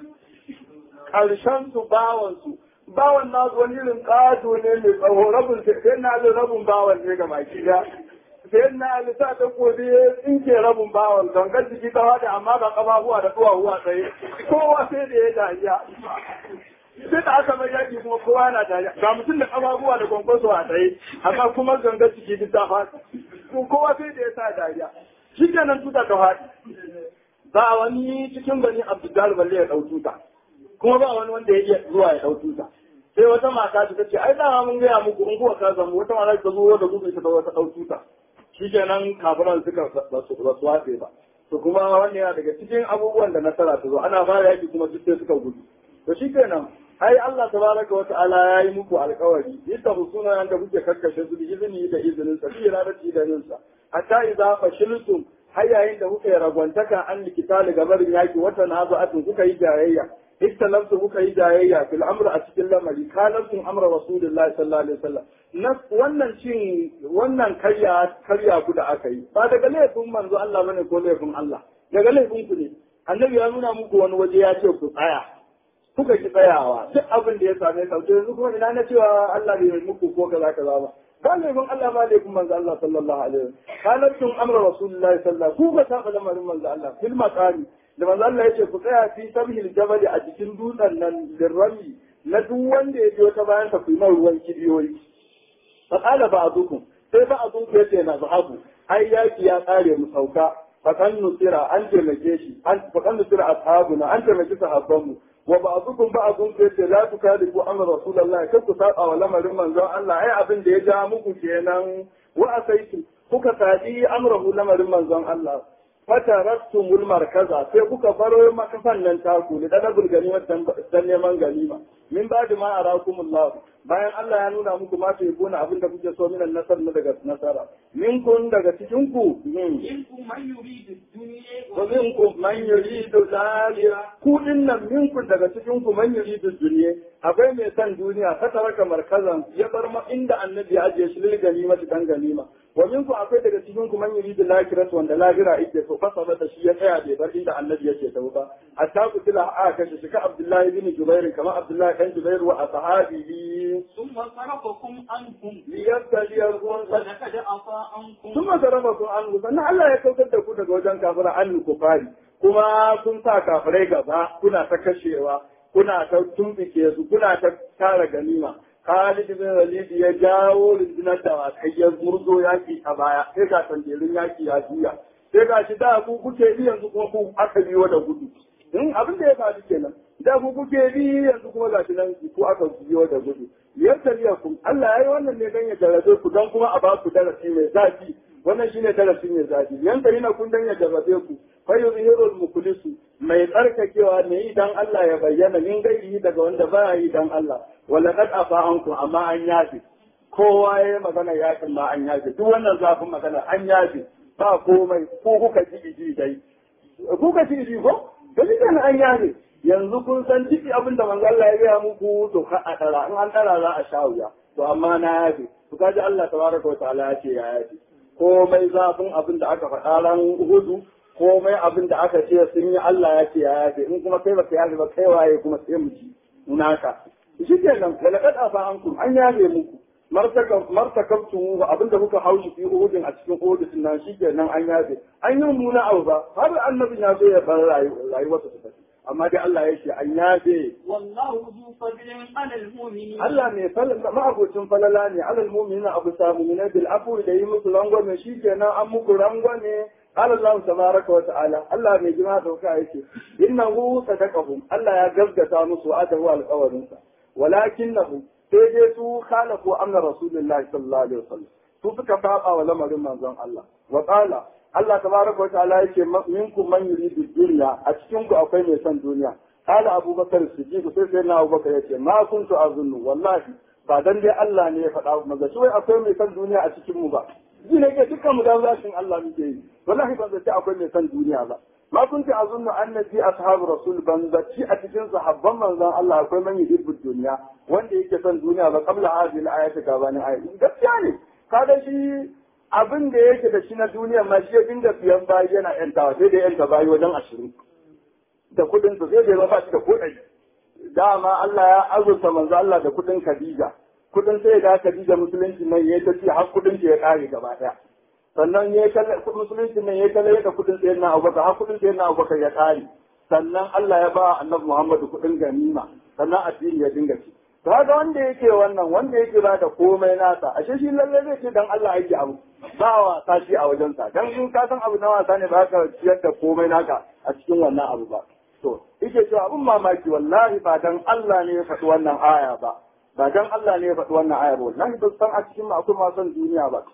karshen su bawan su bawan nasu wani irin ƙato ne mai tsawo rabin sai na ali rabin bawan ne ga baki da sai na ali sa ta kodi ya tsinke rabin bawan gangan jiki ta wada amma ga kafafuwa da duwawu tsaye kowa sai da ya dariya sai da aka mai yaki kuma kowa yana dariya ga mutum da kafafuwa da kwankwaso a tsaye amma kuma gangan jiki duk ta faɗi kowa sai da ya sa dariya shi kenan tuta ta faɗi ba wani cikin bani abdul balle ya ɗau tuta kuma ba wani wanda ya iya zuwa ya ɗau tuta sai wata mata ta ce ai dama mun gaya muku in kuwa ka zamu wata mata ta zo da gudu ta wata ɗau tuta shi kenan kafiran suka ba su watse ba to kuma wannan yana daga cikin abubuwan da nasara ta zo ana fara yaki kuma duk sai suka gudu to shi kenan ai Allah tabaraka wa ta'ala ya yi muku alƙawari yadda husuna yanda kuke karkashe su da izini da izinin sa bi radati da ninsa hatta idza fashiltum har yayin da kuka yi ragwantaka an likitali gabarin yaki wata nazu'atun kuka yi jayayya ikhtalaftu kuka yi jayayya fil amr a cikin lamari kanatun amra rasulullahi sallallahu alaihi wasallam na wannan cin wannan karya karya ku da aka yi ba daga laifin manzo Allah bane ko laifin Allah daga laifin ku ne annabi ya nuna muku wani waje ya ce ku tsaya kuka ki tsayawa duk abin da ya same ka to yanzu kuma ina na cewa Allah bai muku ko kaza kaza ba ba laifin Allah ba laifin manzo Allah sallallahu alaihi wasallam kanatun amra rasulullahi sallallahu ku ba saba lamarin manzo Allah fil maqami da manzo Allah yace ku tsaya fi sabhil jabal a cikin dutsen nan lirrami na duk wanda ya biyo ta bayan ka kuma ruwan kibiyoyi fa qala ba'dukum sai ba'dukum yace na zahabu ai yaki ya tsare mu sauka fa kan nusira an taimake shi an fa kan nusira ashabuna an taimake sahabbanmu wa ba'dukum ba'dun yace la tukalifu amra rasulullah kai ku saba wa lamarin manzon Allah ai abin da ya ja muku kenan wa asaitu kuka sadi amrahu lamarin manzon Allah fatarattumul markaza sai kuka baro makafan nan taku da dalabul ganima dan neman ganima min ba da ma arakumullah bayan Allah ya nuna muku ma sai kuna abin da kuke so minan nasar na daga nasara min kun daga cikin ku منكم من يريد الدنيا wa minkum man yuridu al ku dinnan minkum daga cikin ku man yuridu dunya akwai mai san duniya ka taraka markazan ya bar ma inda annabi ya ajiye shi lil ganima dan ganima wa minkum akwai daga cikin ku man yuridu al wanda lahira yake so fa sabata shi ya tsaya bai bar inda annabi yake tafi ba hatta ku tila a kashe shi ka abdullahi bin jubair kamar abdullahi dan jubair wa ashabihi ثم صرفكم عنكم liyabtaliyakum ولقد عفا عنكم sun masarrafa sun an sannan Allah ya kautar da ku daga wajen kafira an kufari kuma kun sa kafirai gaba kuna ta kashewa kuna ta tumbike su kuna ta tara ganima Khalid bin Walid ya jawo rundunar da wakai ya murzo yaki a baya sai ga tanjerin yaki ya juya sai ga shi da ku kuke bi yanzu kuma ku aka biyo da gudu in abin da ya faru kenan da ku kuke bi yanzu kuma ga shi nan ku aka biyo da gudu yartaliyakum Allah ya yi wannan ne dan ya jarabe ku don kuma a ba ku darasi mai zafi wannan shine darasi mai zafi yanka yana kun dan ya jarabe ku fa yuzhirul mukhlisu mai tsarkakewa ne idan Allah ya bayyana min gairi daga wanda ba yi dan Allah wala qad afa anku amma an yafi kowa ya yi magana yakin ma an yafi duk wannan zafin magana an yafi ba komai ko kuka ji ji dai kuka ji ji ko to shi kenan an yafe yanzu kun san duk abin da manzo Allah ya gaya muku to ka a dara in an dara za a sha wuya to amma na yafe to kaji Allah tabaraka wa ta'ala ya ce ya yafe komai zafin abin da aka faɗa ran hudu komai abin da aka ce sun yi Allah ya ce ya yafe in kuma kai baka yafe ba kai waye kuma sai mu ci naka shi kenan wala kad afa ankum an yafe muku martakabtu abin da kuka haushi fi uhudin a cikin uhudin nan shi kenan an yafe an yi mummuna abu ba har annabin ya zo ya bar rayuwarsa ta tafi amma dai Allah ya ce an yafe والله ذو فضل على المؤمنين Allah mai falala ma'abocin falala ne alal mu'minina abu samu min bil afu da yi musu rangwame shi kenan an muku rangwame قال الله تبارك وتعالى الله mai jima dauka yake innahu sadaqahum Allah ya gaskata musu adahu alqawarin sa walakinahu sai dai su khalafu amna rasulullahi sallallahu alaihi wasallam su suka saba wa lamarin manzon Allah wa qala Allah tabaraka wa ta'ala yake minkum man yuridu dunya a cikin ku akwai mai son duniya qala abubakar siddiq sai sai na abubakar yace ma kuntu azunnu wallahi ba dan dai Allah ne ya faɗa maza shi wai akwai mai son duniya a cikin mu ba ji ne ke dukkan mu dan zashin Allah muke yi wallahi ban zaci akwai mai son duniya ba ma kunti azunnu annabi ashabu rasul ban zaci a cikin sahabban manzon Allah akwai man yuhibbu dunya wanda yake son duniya ba qabla hadhihi al-ayati gabanin ayati gaskiya ne kaga shi abin da yake da shi na duniya ma shi ya dinga siyan bayi yana yantawa sai da yanta bayi wajen ashirin da kudin su sai da ya ba shi da kuɗi dama Allah ya azurta manzo Allah da kudin Khadija kudin sai da Khadija musulunci nan ya ta ci har kudin ya kare gaba daya sannan ya kalle musulunci nan ya kalle da kudin sai na Abubakar har kudin sai na Abubakar ya kare sannan Allah ya ba Annabi Muhammad kudin ganima sannan addini ya dinga ci to haka wanda yake wannan wanda yake ba da komai nasa ashe shi lalle zai ce dan Allah yake abu ba wasa shi a wajensa dan in ka san abu na wasa ne ba ka ciyar da komai naka a cikin wannan abu ba to yake cewa abun mamaki wallahi ba dan Allah ne ya faɗi wannan aya ba ba dan Allah ne ya faɗi wannan aya ba wallahi ba san a cikin akwai masu duniya ba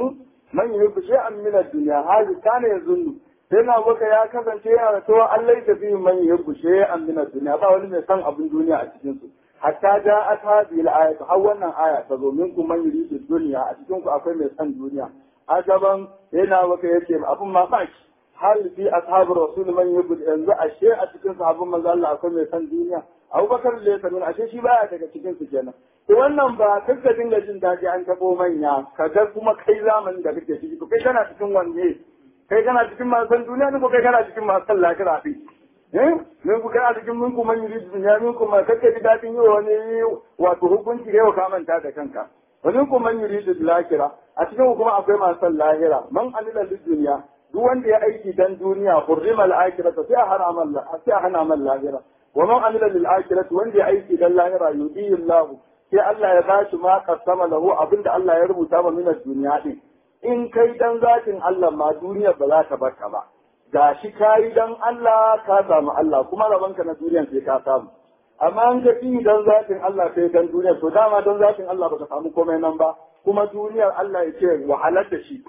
man yuhibbu shay'an min ad-dunya hali kana yazunnu sai na baka ya kasance yana da cewa Allah ya tafi man yuhibbu shay'an min ad-dunya ba wani mai san abin duniya a cikin su hatta ja'at hadhihi al-ayatu har wannan aya ta zo minkum man yuridu dunya a cikin ku akwai mai san duniya a gaban sai na baka yace abun mamaki hal fi ashabu rasul man yubud yanzu ashe a cikin sahabban manzo Allah akwai mai san duniya Abubakar da ya sanu ashe shi baya daga cikin su kenan to wannan ba kanka dinga jin daji an tabo manya kaga kuma kai zamanin da kake ciki to kai kana cikin wanne kai kana cikin masu san duniya ne ko kai kana cikin masu san lafiya din eh min ku kana cikin mun kuma yuri duniya min kuma kake ji dadin yi wani wato hukunci kai ka manta da kanka wani kuma yuri lahira a cikin kuma akwai masu san lahira man amila duniya duk wanda ya aiki dan duniya hurrima al-akhirata sai a hana man sai a hana man lahira wa man amila lil akhirati wanda ya aiki dan lahira yudihi Allah sai Allah ya bashi ma qasama lahu abinda Allah ya rubuta ma min duniya din in kai dan zatin Allah ma duniya ba za ta barka ba gashi kai dan Allah ka samu Allah kuma rabanka na duniyan sai ka samu amma an ka fi dan zatin Allah sai dan duniya to dama dan zatin Allah baka samu komai nan ba kuma duniyar Allah ya ce wahalar da shi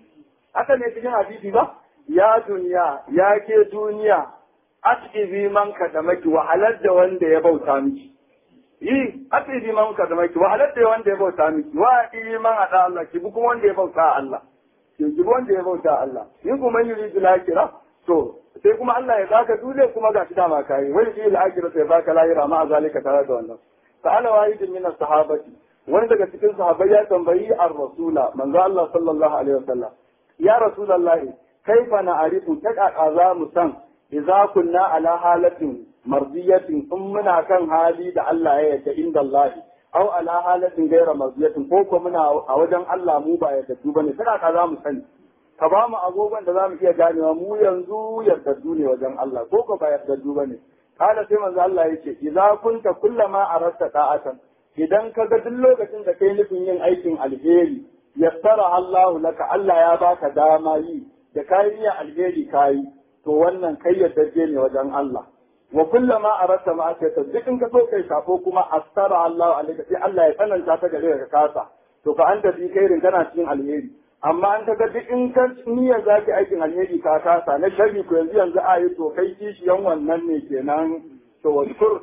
haka ne cikin hadisi ba ya duniya ya ke duniya asibi man ka da maki wahalar da wanda ya bauta miki yi asibi man ka da maki wahalar da wanda ya bauta miki wa yi man hada Allah ki bi kuma wanda ya bauta Allah ki bi wanda ya bauta Allah in kuma yuri lakira to sai kuma Allah ya baka dole kuma ga shi dama kai wai yi lakira sai baka lahira ma zalika tare da wannan sa'ala wahidin min as-sahabati wani daga cikin sahabbai ya tambayi ar-rasula manzo Allah sallallahu alaihi wasallam ya rasulallahi kaifa na arifu ta kaka za mu san idza kunna ala halatin mardiyatin in muna kan hali da Allah ya yarda inda Allah aw ala halatin gaira mardiyatin ko ko muna a wajen Allah mu ba yarda su bane ta kaka za mu sani ka ba mu agogon da za mu iya ganewa mu yanzu yardaddu ne wajen Allah ko ko ba yardaddu bane kada sai manzo Allah yace idza kunta kullama arasta ta'atan idan ka ga duk lokacin da kai nufin yin aikin alheri yassara Allah laka Allah ya baka dama yi da kayi ya alheri kayi to wannan kai yaddaje ne wajen Allah wa kullama aratta ma aka ta duk in ka so kai safo kuma astara Allah alaka sai Allah ya tsananta ta gare ka kasa to fa anta bi kairin kana cikin alheri amma an kaga duk in ka niyyar zaki aikin alheri ka kasa na sharri ko yanzu yanzu a yi to kai kishiyan wannan ne kenan to wadkur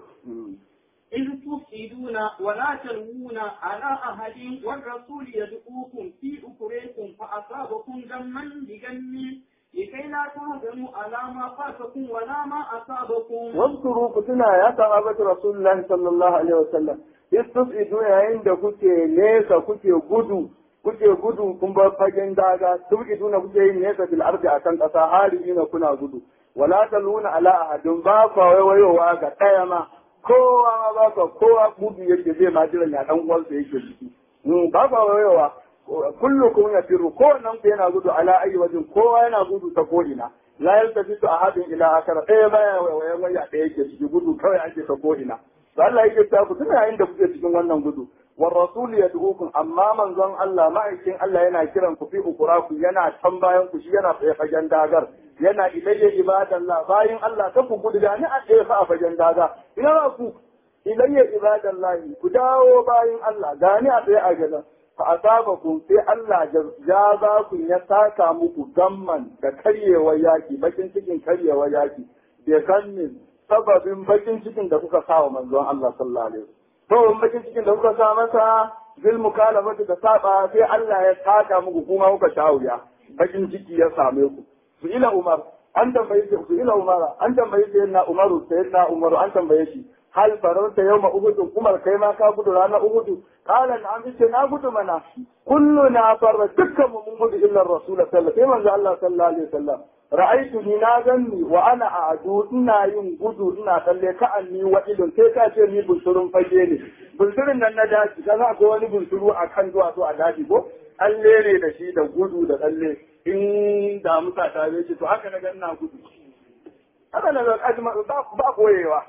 إذ تفسدون ولا تلوون على أحد والرسول يدعوكم في أخريكم فأصابكم غما بغم لكي لا تهزموا على ما فاتكم ولا ما أصابكم واذكروا كتنا يا صحابة رسول الله صلى الله عليه وسلم istus'idu yayin da kuke nesa kuke gudu kuke gudu kun bar fagen daga tubidu na kuke yin nesa fil ardi akan kasa halina kuna gudu wala taluna ala ahadin ba ka wayowa ga daya ma kowa ma ba ka kowa gudu yake zai ma jiran ya dan uwansa yake ciki ba ka wayowa kullukum yafiru kowannen ku yana gudu ala ayi wajin kowa yana gudu ta ko ina la yaltafitu ahadin ila akara ɗaya baya wayan waya ɗaya yake ciki gudu kawai ake ta ko ina to Allah yake ta ku tuna yayin da kuke cikin wannan gudu war rasul yad'ukum amma manzon Allah ma'aikin Allah yana kiran ku fi ukuraku yana can bayan ku shi yana tsaye fagen dagar yana ilayya ibadallah bayan Allah ta ku gudu da ni a tsaye fa a fagen daga ina ba ku ilayya ibadallahi ku dawo bayan Allah gani a tsaye a gaza fa asabakum sai Allah ja za ku ya saka muku gamman da karyewar yaki bakin cikin karyewar yaki da gannin sababin bakin cikin da kuka sa wa manzon Allah sallallahu alaihi wasallam to bakin cikin da kuka sa masa zil mukalafatu da saba sai Allah ya saka muku kuma kuka shawuya bakin ciki ya same ku su ila Umar an tambaye shi su ila Umar an tambaye shi na Umaru sayyidina Umaru an tambaye shi hal farauta yau uhudun umar kai ma ka gudu ranar uhudu kala na amince na gudu mana kullu na farra dukkan mu mun gudu illa rasul sallallahu alaihi manzo Allah sallallahu alaihi wasallam ra'aytu ni na ganni wa ana a'du ina yin gudu ina tsalle ka anni wa ilun sai ka ce ni bunsurun fage ne bunsurin nan na daji kaza akwai wani bunsuru a kan duwatsu a daji ko tsalle ne da shi da gudu da tsalle in da musa ta ce to haka na ga ina gudu haka na ga ajma ba koyewa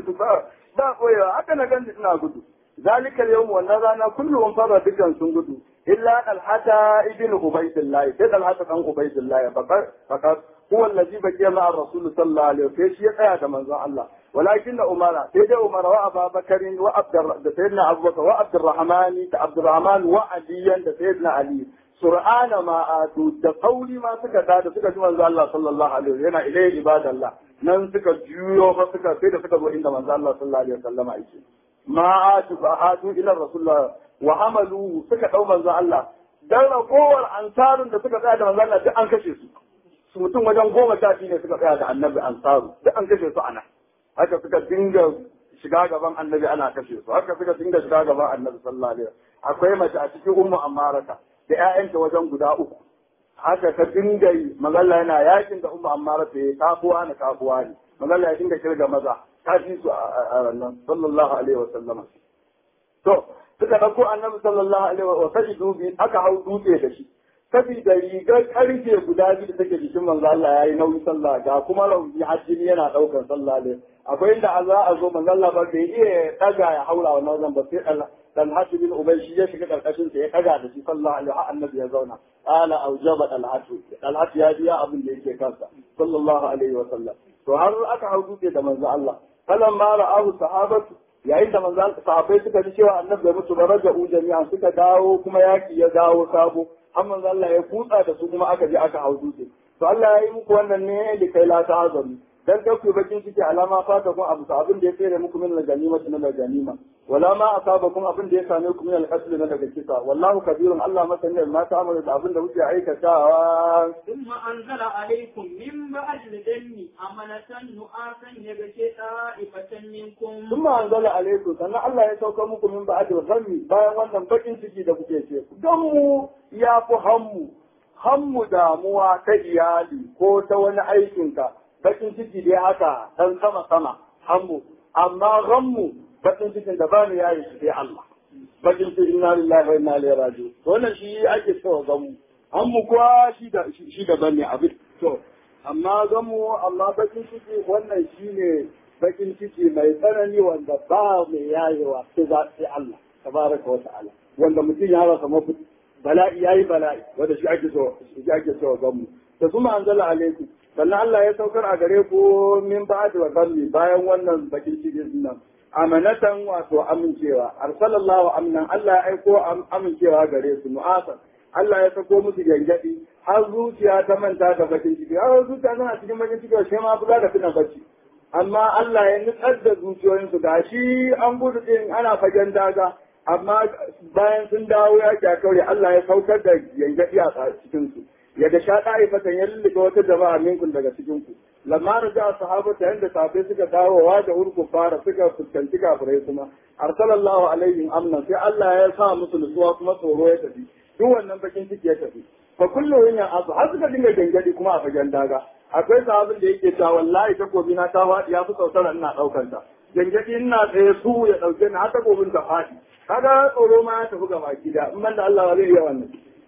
ba koyewa haka na ganji suna gudu zalika yawm wannan rana kullum fara dukan sun gudu illa alhata ibn ubaydillah sai alhata dan ubaydillah bakar bakar huwa allazi baqiya ma'a rasul sallallahu alaihi wasallam shi ya tsaya da manzon Allah walakin da umara sai dai umara wa abubakar wa abdur da sayyidina abubakar wa abdurrahman da abdurrahman wa aliyan da sayyidina ali sur'ana ma atu da kauli ma suka da da suka ji manzo Allah sallallahu alaihi wasallam yana ilai ibadallah nan suka juyo fa suka sai da suka zo inda manzo Allah sallallahu alaihi wasallam yake ma atu fa atu ila rasulullah wa hamalu suka dau manzo Allah dan ragowar ansarun da suka tsaya da manzo Allah duk an kashe su su mutum wajen goma sha biyu ne suka tsaya da annabi ansaru duk an kashe su ana haka suka dinga shiga gaban annabi ana kashe su haka suka dinga shiga gaban annabi sallallahu alaihi wasallam akwai mace a cikin ummu ammarata da ƴaƴanta wajen guda uku haka ta dinga yi magalla yana yakin da ummu ammarata ya kafuwa na kafuwa ne magalla ya dinga kirga maza ta fi su a ranar sallallahu alaihi wasallam to suka ɗauko annabi sallallahu alaihi wa sallam dubi aka hau dutse da shi saboda rigar karfe guda biyu da take jikin manzo Allah yayi nauyi sallah ga kuma rauni hajjini yana daukar sallah ne akwai inda za a zo manzo Allah ba bai iya daga ya haura wannan wajen ba sai Allah dan hajji bin ubay shi ya shiga karkashin sa ya daga da shi sallallahu alaihi wa annabi ya zauna qala aujaba al-hajj al-hajj ya biya abin da yake kansa sallallahu alaihi wa sallam to har aka hau dutse da manzo Allah falamma ra'ahu sahabatu yayin da manzo sahabbai suka ji cewa annabi bai mutu ba raja'u jami'an suka dawo kuma yaki ya dawo sabo har manzo Allah ya kutsa da su kuma aka je aka hau dutse to Allah ya yi muku wannan ne da kai la ta'azamu dan kai ku bakin ciki alama fata kun abu abin da ya tsere muku min ganima na daga ganima wala ma asabakum abin da ya same ku min al-qatl na daga kisa wallahu kabirun Allah masani ma ta'amalu da abin da kuke aikatawa ثم أنزل عليكم من بعد الدم أمنة نعاسا يغشي طائفة منكم ثم أنزل عليكم sannan Allah ya sauka muku min ba'd al-ghammi bayan wannan bakin ciki da kuke ce don mu ya fi hammu hammu damuwa ta iyali ko ta wani aikinka bakin ciki dai haka dan sama sama hammu amma ghammu bakin cikin da ba mu yayi shi sai Allah bakin ciki inna lillahi wa inna ilaihi raji'un to wannan shi ake cewa gammu hammu kuwa shi da shi da bane abin to amma gammu amma bakin ciki wannan shine bakin ciki mai tsanani wanda ba mai yayewa sai za sai Allah tabaraka wa ta'ala wanda mutum ya rasa mafi bala'i yayi bala'i wanda shi ake so shi ake so gammu da kuma anzala alaikum sannan Allah ya saukar a gare ku min ba'd wa gammi bayan wannan bakin ciki nan amanatan wato amincewa arsalallahu amnan Allah ya aiko amincewa gare su mu'asan Allah ya sako musu gangadi har zuciya ta manta da bakin ciki har zuciya tana cikin bakin ciki sai ma buga da tuna bacci amma Allah ya nutsar da zuciyoyinsu ga shi an gudu din ana fagen daga amma bayan sun dawo ya kaure Allah ya saukar da gangadi a cikin su ya ga sha da'ifatan ya lullube wata jama'a minkum daga cikin ku lamma raja sahabata yanda sahabbai suka dawowa da urku fara suka fuskanci kafirai kuma arsalallahu alaihim amna sai Allah ya sa musu nutsuwa kuma tsoro ya tafi duk wannan bakin ciki ya tafi fa kullu yin abu har suka dinga gangadi kuma a fagen daga akwai sahabin da yake cewa wallahi takobi na ta faɗi ya fi sautara ina ɗaukar ta gangadi ina tsaye su ya ɗauke ni har takobin ta faɗi kaga tsoro ma ya tafi gaba gida in ban da Allah ba zai iya wannan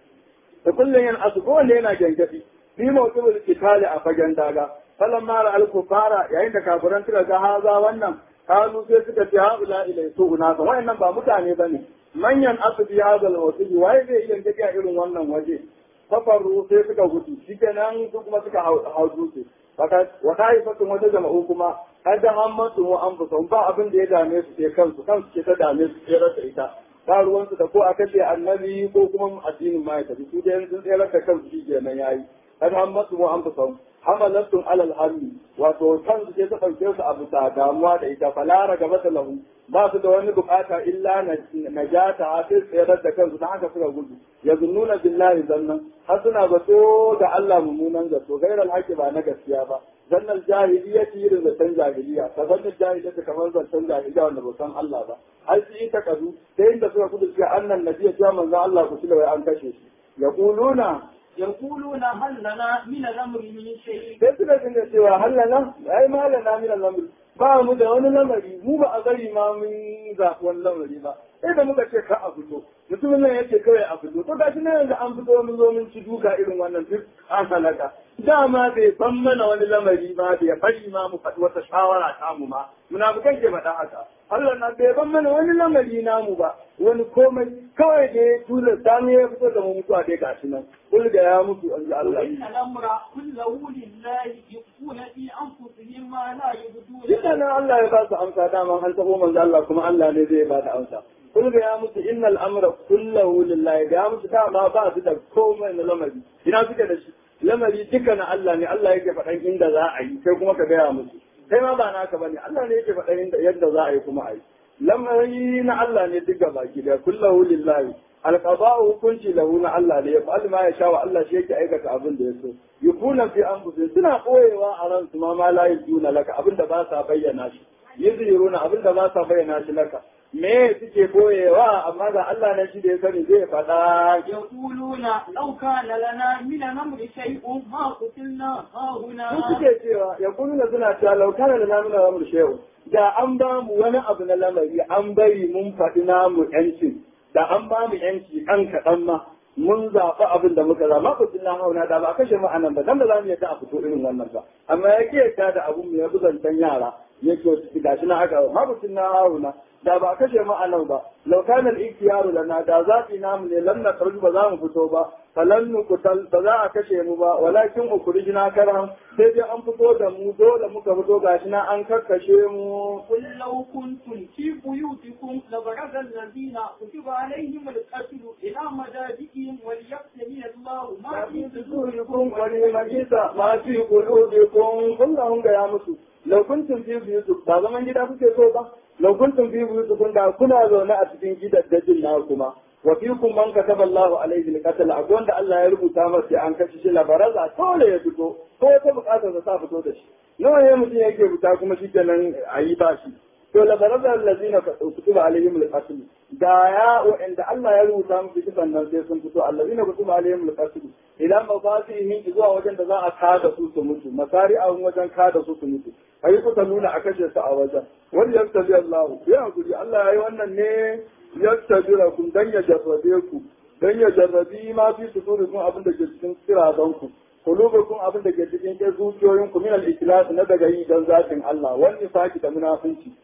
da kullum yin asu kowanne yana gangadi fi mawqibul qitali a fagen daga falan mara al-kufara yayin da kafiran suka ga haza wannan kalu sai suka ce haula ilai su unasa wayannan ba mutane bane manyan asu bi hadha al-wasi waye zai iya gangadi a irin wannan waje safaru sai suka gudu shikenan su kuma suka hau dutse wa taifatun wata jama'u kuma kada hammatu mu an fusa ba abin da ya dame su sai kansu kansu ke ta dame su sai rasa ita ba ruwansu da ko a kashe annabi ko kuma addinin ma ya tafi su dai sun tsere da kansu shi kenan yayi kada hammatu mu an fusa hamalatun alal hammi wato kansu sai ta ɗauke su a bisa damuwa da ita falara gaba da lahu ba su da wani bukata illa najata ha sai tsayar da kansu ta haka suka gudu ya zunnuna billahi zannan har suna zato da Allah mummunan zato gairar haƙi ba na gaskiya ba zannan jahiliya ci irin zaton jahiliya ta zannan jahiliya ta kamar zaton jahiliya wanda ba san Allah ba har su yi takazu ta inda suka kudu cewa annan nabiya cewa manzon Allah ku wai an kashe shi yaquluna يقولون هل لنا من الأمر من شيء sai suka dinga cewa hallana ai malana min al-amr ba mu da wani lamari mu ba a gari ma mun zaɓi wani lamari ba sai da muka ce ka a fito mutumin nan yace kawai a fito to gashi nan yanzu an fito mun zo mun ci duka irin wannan duk an halaka dama bai san mana wani lamari ba bai fari ma mu faɗi wata shawara ta mu ma munafikan ke faɗa haka Allah na bai ban mana wani lamari namu ba wani komai kawai da ya tura sani ya fito da mu mutuwa dai gashi nan kul da ya mutu an ji Allah وإن الأمر كله لله يخفون في أنفسهم ما لا يبدون Duka nan Allah ya ba su amsa dama an taɓo manzo Allah kuma Allah ne zai ba da amsa. Kul ga ya musu innal amra kullahu lillahi ga ya musu dama ba su da komai na lamari. Ina suke da shi? Lamari duka na Allah ne Allah yake faɗan inda za a yi sai kuma ka gaya musu. Kai ma ba naka bane Allah ne yake faɗan inda yadda za a yi kuma a yi. Lamari na Allah ne duka baki da kullahu lillahi. alqada'u hukunci lahu na Allah ne ya fa'al ma ya sha wa Allah shi yake aikata abin da ya so yukuna fi anfusihim suna koyewa a ransu ma ma la yujuna laka abin da ba sa bayyana shi yuziruna abin da ba sa bayyana shi laka me suke koyewa amma ga Allah ne shi da ya sani zai faɗa يقولون لو كان لنا من الأمر شيء ما قتلنا ها su هنا suke cewa ya kuna suna cewa laukana da namu na lamar shehu da an ba mu wani abu na lamari an bari mun faɗi namu yancin da an ba mu yanci ɗan kaɗan ma mun zaɓi abin da muka zama ku tunna hauna da ba a kashe mu anan ba dan ba za mu yadda a fito irin wannan ba amma ya ke yadda da abun mu ya buzantan yara ya ke wasu gashi na haka ma ku tunna hauna da ba a kashe mu anan ba law kana al-ikhtiyaru lana da zaɓi namu ne lam nakhruj ba za mu fito ba falan nuqtal ba za a kashe mu ba walakin ukhrijna karam sai dai an fito da mu dole muka fito gashi na an kakkashe mu قل لو كنتم في بيوتكم لبرز الذين كتب عليهم القتل إلى مضاجعهم وليبتلي الله ما في صدوركم ولمجيس ما في قلوبكم كلهم ga musu law kuntum fi buyutikum ba zaman gida kuke so ba law kuntum fi buyutikum da kuna zaune a cikin gidaddajin na kuma wa fikum man kataba Allahu alayhi al-qatl akwai wanda Allah ya rubuta masa sai an kashe shi labaraza dole ya fito ko ta bukatar sa ta fito da shi nawa ne mutum yake fita kuma shi kenan a yi ba shi to labaraza allazina kutiba alaihim al-qatl da ya wa'anda Allah ya rubuta musu kisan nan sai sun fito allazina kutiba alaihim al-qatl ila mafasihin zuwa wajen da za a kada su su mutu masari a wajen kada su su mutu ayi kuka nuna a kashe su a wajen wanda ya tabi Allah ya hakuri Allah ya yi wannan ne ya tabi kun dan ya jarrabe ku dan ya jarrabi ma fi sudurikum abin da ke cikin kirazan ku kulubukum abin da ke cikin kai zuciyoyin ku min al-ikhlas na daga yi dan zatin Allah wani saki da munafunci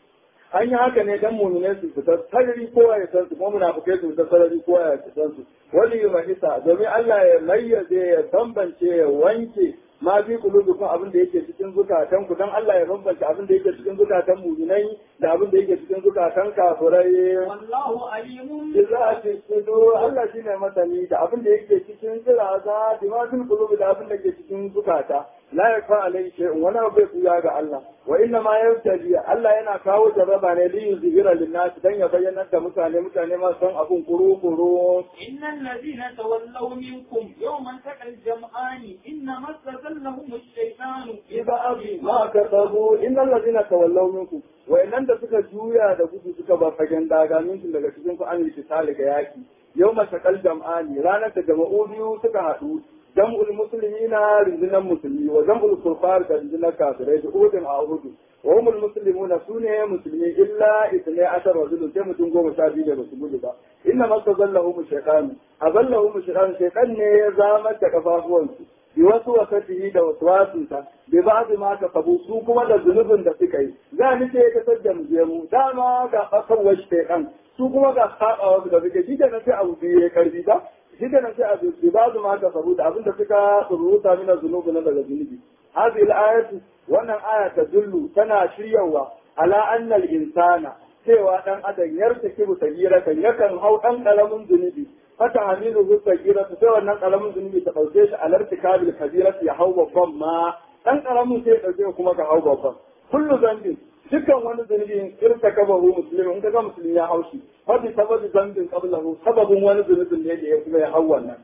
an yi haka ne dan mu'minai su fita sarari kowa ya san su kuma munafikai su fita sarari kowa ya san su wani yi mahisa domin Allah ya mayyaze ya bambance ya wanke ma fi kulubukum abin da yake cikin zukatan ku dan Allah ya bambance abin da yake cikin zukatan mu'minai da abin da yake cikin zukatan kafirai والله عليم Jizati sudu Allah shi ne masani da abin da yake cikin kiraza da ma fil qulubi da abin da ke cikin zukata la yakfa alayhi shay'un wani abu bai kuya ga Allah wa inna ma yabtali Allah yana kawo jarraba ne li yuzhira lin-nas dan ya bayyana da mutane mutane ma san abun kuru kuru إن الذين تولوا منكم يوم التقى الجمعان إنما استزلهم الشيطان ba'd ma kasabu innal ladina tawallaw minkum wa innan da suka juya da gudu suka ba fagen daga minkum daga cikin ku an yi tisali ga yaki yawma taqal jam'ani ranar da jama'u biyu suka haɗu jam'ul muslimina rindinan musulmi wa jam'ul kufar da rindinan kafirai da udin a hudu wa humul muslimuna sune musulmi illa ithnai ashar rajulun sai mutum goma sha biyu da basu gudu ba inna mastazallahum shaytan azallahum shaytan shaytan ne ya zamar da kafafuwansu bi wasu wasatihi da waswasinsa bi ba'd ma kasabu su kuma da zunubin da suka yi za ni ce ka sadda mu je mu dama ga kasawar shaytan su kuma ga sabawa da suke shi da sai abu biyu ya karbi ba shi da sai abu bi ba'd ma kasabu da abin da suka rubuta mina zunubi na daga zunubi hadhihi al-ayatu wannan aya ta dullu tana shiryawa ala anna al-insana cewa dan adam yartakibu sagiratan yakan hau dan kalamin zunubi fata hamilu hu sagiratu sai wannan kalamin zunubi ta dauke shi alar tikabil kabiratu ya hau babban ma dan kalamin sai ya dauke kuma ka hau babban kullu zambin dukkan wani zunubi irta kabahu muslimin in kaga musulmi ya haushi fa bi sababi zambin qablahu sababin wani zunubin ne da ya kuma ya hau wannan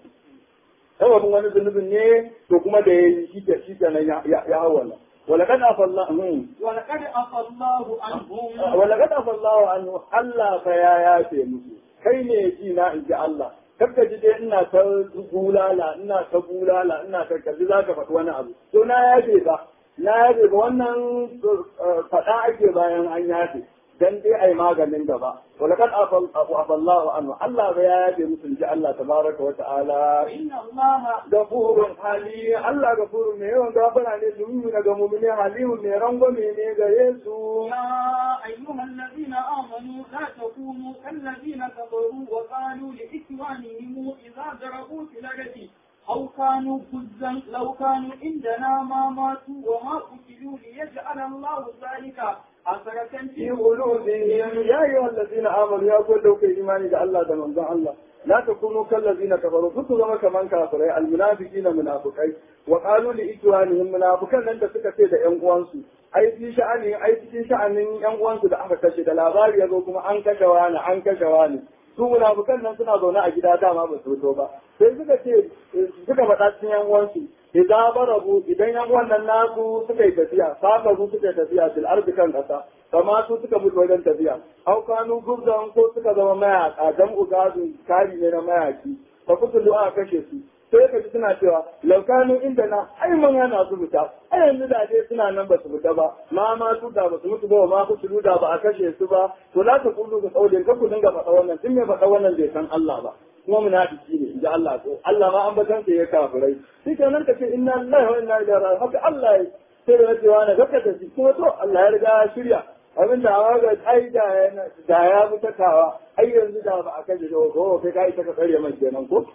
sababin wani zunubin ne to kuma da ya yi shi ke shi kenan ya hau wannan ولقد عفى الله ولقد عفى الله عنهم ولقد عفى الله عنه Allah fa ya yafe musu kai ne ji na in ji Allah kakka ji dai ina ta bulala ina ta bulala ina ta kalli za ka faɗi wani abu to na yafe ba na yafe ba wannan faɗa ake bayan an yafe dan dai ai maganin gaba ولقد عفى الله عنه الله ya yafe musu ji Allah tabaraka wa ta'ala إن الله gafurun hali Allah gafurun ne yawan gafara ne su yi daga mumini halimu ne rangwame ne gare su يا أيها الذين آمنوا لا تكونوا كالذين كفروا وقالوا لإخوانهم إذا ضربوا في الأرض أو كانوا كزا لو كانوا عندنا ما ماتوا وما قتلوا ليجعل الله ذلك حسرة في في قلوبهم يا أيها الذين آمنوا يا كل لو كي إيماني ده الله ده من الله لا تكونوا كالذين كفروا كنتوا زما كمان كافرين المنافقين منافقين وقالوا لإخوانهم منافقين لن تسكت ده ƴan uwansu ai fi sha'ani ai cikin sha'anin ƴan uwansu da aka kashe da labari ya zo kuma an kashe wani an kashe wani su munafukan nan suna zaune a gida dama ba su fito ba sai suka ce suka faɗa cikin ƴan uwansu idan barabu idan ƴan wannan nasu suka yi tafiya safaru suka yi tafiya fil ardi kan ƙasa kama su suka mutu wajen tafiya au kanu gubzan ko suka zama mayaka dan ugazun kari ne na mayaki fa kutu aka kashe su sai ka ji suna cewa laukanu inda na ai mun hana su fita ai yanzu da dai suna nan ba su fita ba ma ma su da ba su mutu ba ma ku su da ba a kashe su ba to za ta kullu ga tsaudin ka ku dinga faɗa wannan tun mai faɗa wannan bai san Allah ba kuma munafiki ne inji Allah ko Allah ma an batan ya kafirai shi kenan ka ce inna lillahi wa inna ilaihi raji'un haka Allah ya sai da cewa na gaka ta kuma to Allah ya riga ya shirya abin da awa ga ai da ya da ya mutakawa ai yanzu da ba a kashe da ko kai ka ita ka tsare mai kenan ko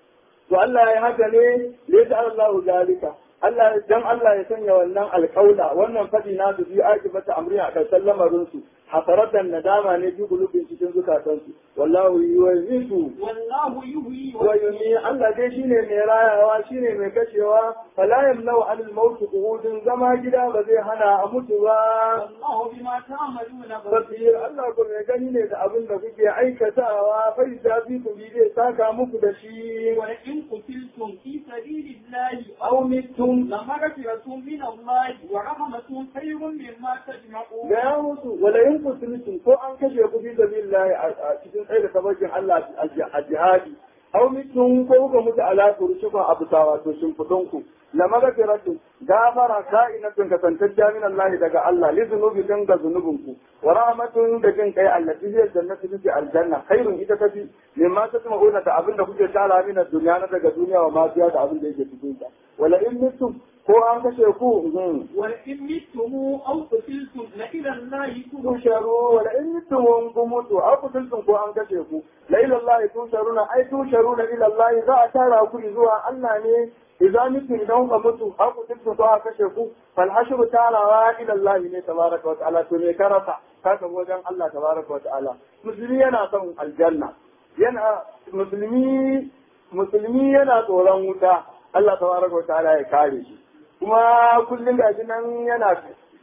to Allah ya haka ne ya ta Allah zalika Allah dan Allah ya sanya wannan alƙaula wannan fadi na su fi akibata amri a kan lamarin su hasaratan nadama ne fi gulubin cikin zukatan su wallahu yuwisu والله يهوي wa yumi Allah dai shine mai rayawa shine mai kashewa fala yamnau anil maut qu'udun zama gida ba zai hana a mutu ba والله بما تعملون بصير basir Allah ko mai gani ne da abin da kuke aikatawa fa ijabi ku bi zai saka muku da shi ولئن قتلتم في سبيل الله aw mittum لمغفرة من الله ورحمة خير مما تجمعون ga ya musu wala in kusultum ko an kashe ku fi sabilillah a cikin tsaye da tabarkin Allah a jihadi aw mittum ko kuka mutu ala kurushuka abu tawa to shin ku la magfiratu gafara ka'inatun kasantacciya min Allah daga Allah li zunubikum ga zunubinku wa rahmatun da jin kai allati hiya jannatu fi aljanna khairun ita tafi mimma tasma'una da abin da kuke tara min duniya na daga duniya wa ma fiya da abin da yake cikin ta wala in mittum ko an kashe ku mhm. ولئن متم أو قتلتم لإلى الله ترجعون tusharu wala in mittum kun mutu aw kutuntum ko an kashe ku la ila Allah tusharuna ai tusharuna ila Allah za a tara ku zuwa Allah ne idza mitum idan ka mutu aw kutuntum ko an kashe ku fal hashru tarawa ila Allah ne tabaraka wa ta'ala to me karasa ka ga wajen Allah tabaraka wa ta'ala musulmi yana son aljanna yana musulmi musulmi yana tsoron wuta Allah tabaraka wa ta'ala ya kare shi kuma kullum gashi nan yana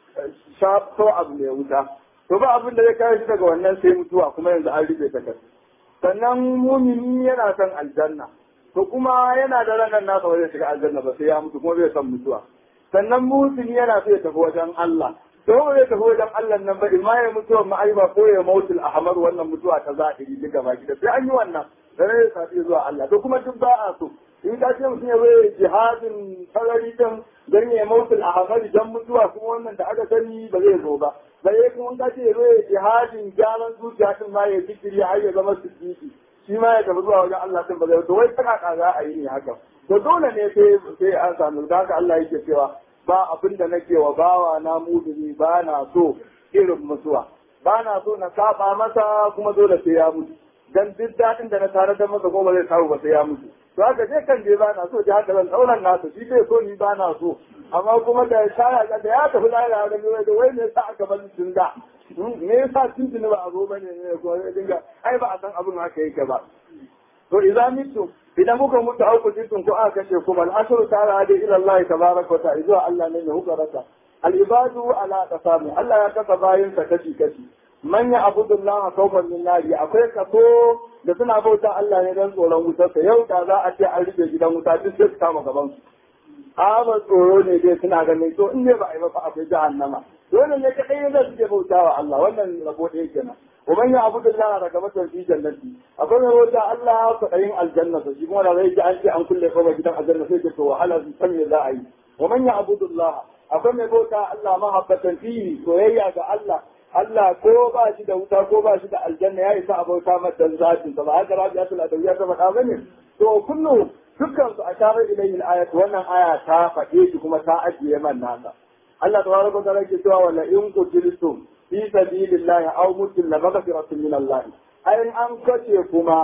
shafo abu mai wuta to ba abin da zai kare shi daga wannan sai mutuwa kuma yanzu an rufe ta sannan mumini yana son aljanna to kuma yana da ranar nasa ba zai shiga aljanna ba sai ya mutu kuma bai son mutuwa sannan musulmi yana so ya tafi wajen Allah to ba zai tafi wajen Allah nan ba imma ya mutuwa ma'aiba ko ya mautul ahmar wannan mutuwa ta zahiri duk gaba gida sai an yi wannan da ne safi zuwa Allah to kuma duk ba a so in ka ce mutum ya zai jihadin sarari din dan ya mautul ahmar dan mutuwa kuma wannan da aka sani ba zai zo ba bare kuma ka ce ya zai jihadin gyaran zuciya din ma ya zikiri har ya zama siddiqi shi ma ya tafi zuwa wajen Allah din ba zai to wai saka za a yi ne haka to dole ne sai sai an samu da haka Allah yake cewa ba abin da nake wa bawa na muduni ba na so irin mutuwa ba na so na saba masa kuma dole sai ya mutu dan duk daɗin da na tare da masa kuma zai samu ba sai ya mutu to haka je kan je ba na so ji haka zan tsauran nasa shi bai so ni ba na so amma kuma da shaya da ya tafi lahira da mai da wai ne sa aka bar tun da me yasa tun tuni ba a zo bane ne ko dinga ai ba a san abin haka yake ba to idan mitu idan muka mutu au kutitun ko aka kashe kuma al'asru ta'ala da ila Allah tabaraka wa ta'ala zuwa Allah ne mai hukarata al-ibadu ala qasami Allah ya kasa bayin sa kashi kashi man ya abudullah khawfan min nari akwai kaso da suna bauta Allah ne dan tsoron wutar sa yau da za a ce an rufe gidan wuta duk sai su kama gaban su ba tsoro ne dai suna ganin to in ne ba a yi ba fa akwai jahannama dole ne kadai ne suke bautawa Allah wannan rabo ɗaya kenan ومن يعبد الله رغبة في جنته أقول له الله فإن الجنة يقول لا يجي أنت عن كل قوة جدا الجنة فيك وعلى سمي الله ومن يعبد الله أقول له الله محبة فيه وهي الله Allah ko ba shi da wuta ko ba shi da aljanna ya isa abauta mata zatin sa ba haka rabi'atul adawiyya ta faɗa bane to kullu dukkan su asharar ilayhi al-ayat wannan aya ta faɗe shi kuma ta ajiye man nasa Allah tabaraka wa ta'ala ke cewa wala in qutiltum fi sabilillahi aw mutum la maghfiratun min Allah ai an kace kuma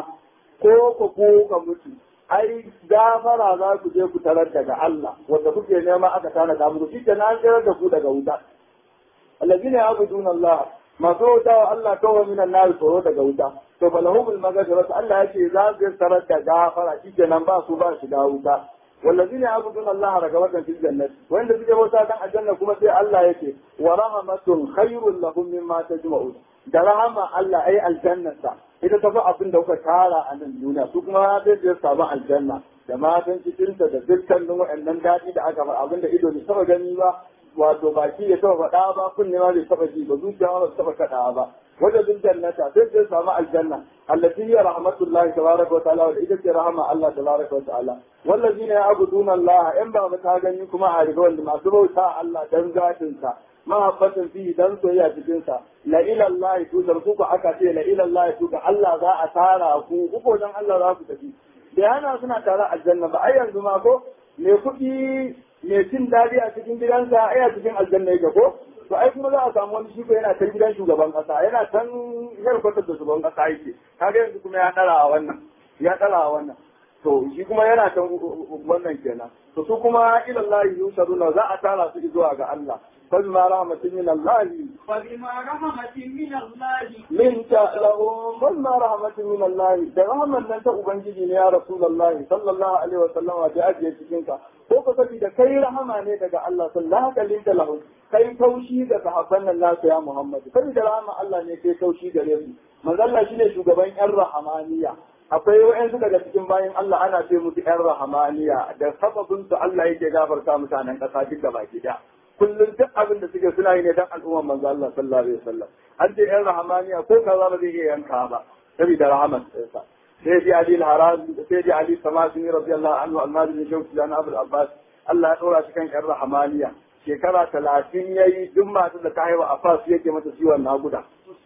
ko ku ku ka mutu ai gafara za ku je ku tarar daga Allah wanda kuke nema aka tana da muku shi kenan an tarar da ku daga wuta alladhina ya'buduna Allah masu wuta wa Allah kawai min an-nar tsoro daga wuta to balahumul maghfiratu Allah yace za su tarar da gafara shi kenan ba su ba shiga wuta والذين يعبدون الله رغبة في الجنة وإن تجي موسى كان الجنة كما سي الله يكي ورحمة خير لهم مما تجمعون da rahama Allah ai aljannata ita ta fi abin da kuka tara a nan duniya su kuma zai je samu aljanna da matan cikinta da dukkanin waɗannan daɗi da aka faɗa abin da ido bai taɓa gani ba wato baki ya taɓa faɗa ba kunne ma bai taɓa ji ba zuciya ma ba taɓa kaɗawa ba wajen duk jannata sai zai samu aljanna allati hiya rahmatullahi tabaraka wa ta'ala wa ita ce rahama Allah tabaraka wa ta'ala wallazina ya'buduna Allah in ba ta gani kuma a riga wanda masu bauta Allah dan zatin sa mahabbatan fi dan soyayya cikin sa la ila Allah tuzar ku aka ce la ila Allah tuka Allah za a tara ku uku dan Allah za ku tafi da hana suna tare aljanna ba ai yanzu ma ko me kuɗi me cin dadi a cikin gidansa ai a cikin aljanna yake ko to ai kuma za a samu wani shi yana can gidan shugaban kasa yana can yarkwatar da shugaban kasa yake kaga yanzu kuma ya dara a wannan ya dara a wannan to shi kuma yana can wannan kenan to su kuma ila Allah yusaruna za a tara su zuwa ga Allah فبما رحمة من الله فبما رحمة من الله منك لهم فبما رحمة من الله da rahman nan ta ubangiji ne ya rasulullahi sallallahu alaihi wa sallam da ajiye cikin ka ko ka saboda kai rahama ne daga Allah sallallahu alaihi wa sallam kai taushi da sahabban nan nasu ya Muhammad saboda rahama Allah ne kai taushi gare su manzo Allah shine shugaban yan rahamaniya akwai wa'yansu daga cikin bayan Allah ana ce musu yan rahamaniya da sababin su Allah yake gafarta mutanen kasa duk gaba gida kullum duk abin da suke suna yi ne dan al'ummar manzo Allah sallallahu alaihi wasallam an ce yan rahamaniya ko kaza ba zai iya yanka ba saboda rahaman sa sai ji Ali al-Haram sai ji Ali Samasini radiyallahu anhu al-Madini shauki dan Abu Abbas Allah ya dora shi kan yan rahamaniya shekara talatin yayi duk masu da ta haifa a fas yake mata ciwon naguda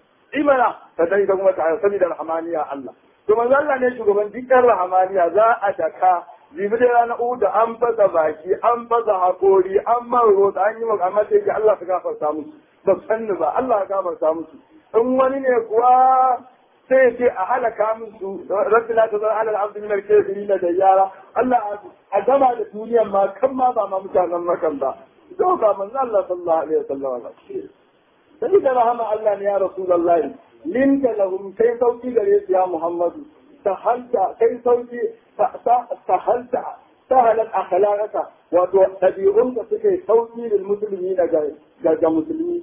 imana ta dai da kuma ta haifa saboda rahamaniya Allah to manzo Allah ne shugaban dukkan rahamaniya za a daka jibi da rana uku da an fasa baki an fasa hakori an maro da an yi maka amma sai ga Allah ka gafarta musu ba sanni ba Allah ka gafarta musu in wani ne kuwa sai ce a halaka musu rabbi la tazar ala al-abd min al-kafirin da yara Allah a gama da duniyan ma kan ma ba ma mutanen makan ba to ba manzo Allah sallallahu alaihi wasallam sai da rahama Allah ne ya rasulullahi linka lahum kai sauki gare su ya Muhammadu سهلت كي صوتي سهلت سهلت أخلاقك wato ɗabi'unka suka yi sauki lil musulmi daga ga musulmi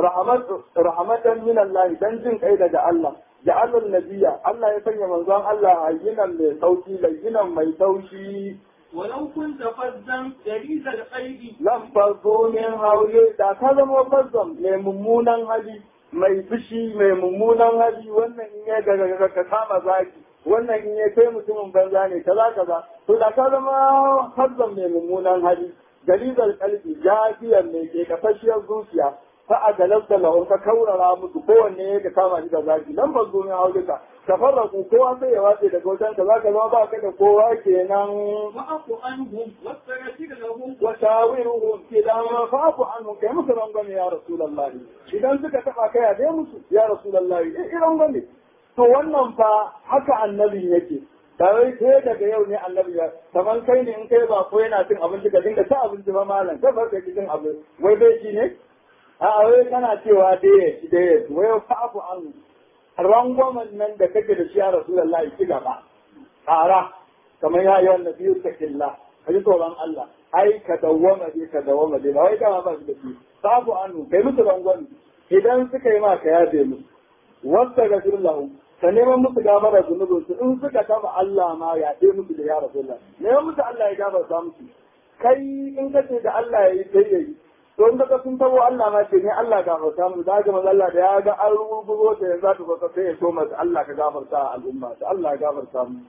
rahmatan min Allah dan jin kai daga Allah ja'alul nabiyya Allah ya sanya manzon Allah hayyinan mai sauki layyinan mai taushi ولو كنت فظا غليظ القلب lam farzo min haule da ka zama fazzon mai mummunan hali mai fushi mai mummunan hali wannan in ya daga ka kama zaki wannan in ya kai mutumin banza ne kaza kaza to da ka zama fazzon mai mummunan hali galizar kalbi jafiyar mai ke kafashiyar zuciya fa a galabta lahun ka kaurara musu kowanne ya kama shi da zaki nan ba zo min haule ka tafarraku kowa sai ya watse daga wajen ka zaka zama ba ka da kowa kenan واعف عنهم واستغفر لهم وشاورهم في الامر فاعف عنهم كي musu rangwame ya rasulullah idan suka taba kai a dai musu ya rasulullah eh rangwame to wannan fa haka annabi yake da wai sai daga yau ne annabi ya kaman kai ne in kai ba ko yana cin abinci ka dinga ta abinci ba malam ka bar ka cin abinci wai bai ci ne a wai kana cewa dai ya ci dai ya ci wai fa'fu anhu rangwamen nan da kake da shi ya rasulullah ki gaba ƙara kamar ya yi wannan biyu ta killa ka ji tsoron Allah ai ka dawwama dai ka dawwama dai ba wai dama ba su da shi sabu anu kai musu rangwami idan suka yi ma ka yafe musu wasta ga lahu ka neman musu gafara zunubin su in suka taba Allah ma ya ce musu da ya rasulullah neman musu Allah ya gafarta musu kai in ka ce da Allah ya yi sai ya yi to in ka sun tabo Allah ma ce ne Allah gafarta mu da ga manzo Allah da ya ga an rubugo ta yanzu ta zo sai ya so masa Allah ka gafarta al'umma ta Allah ya gafarta mu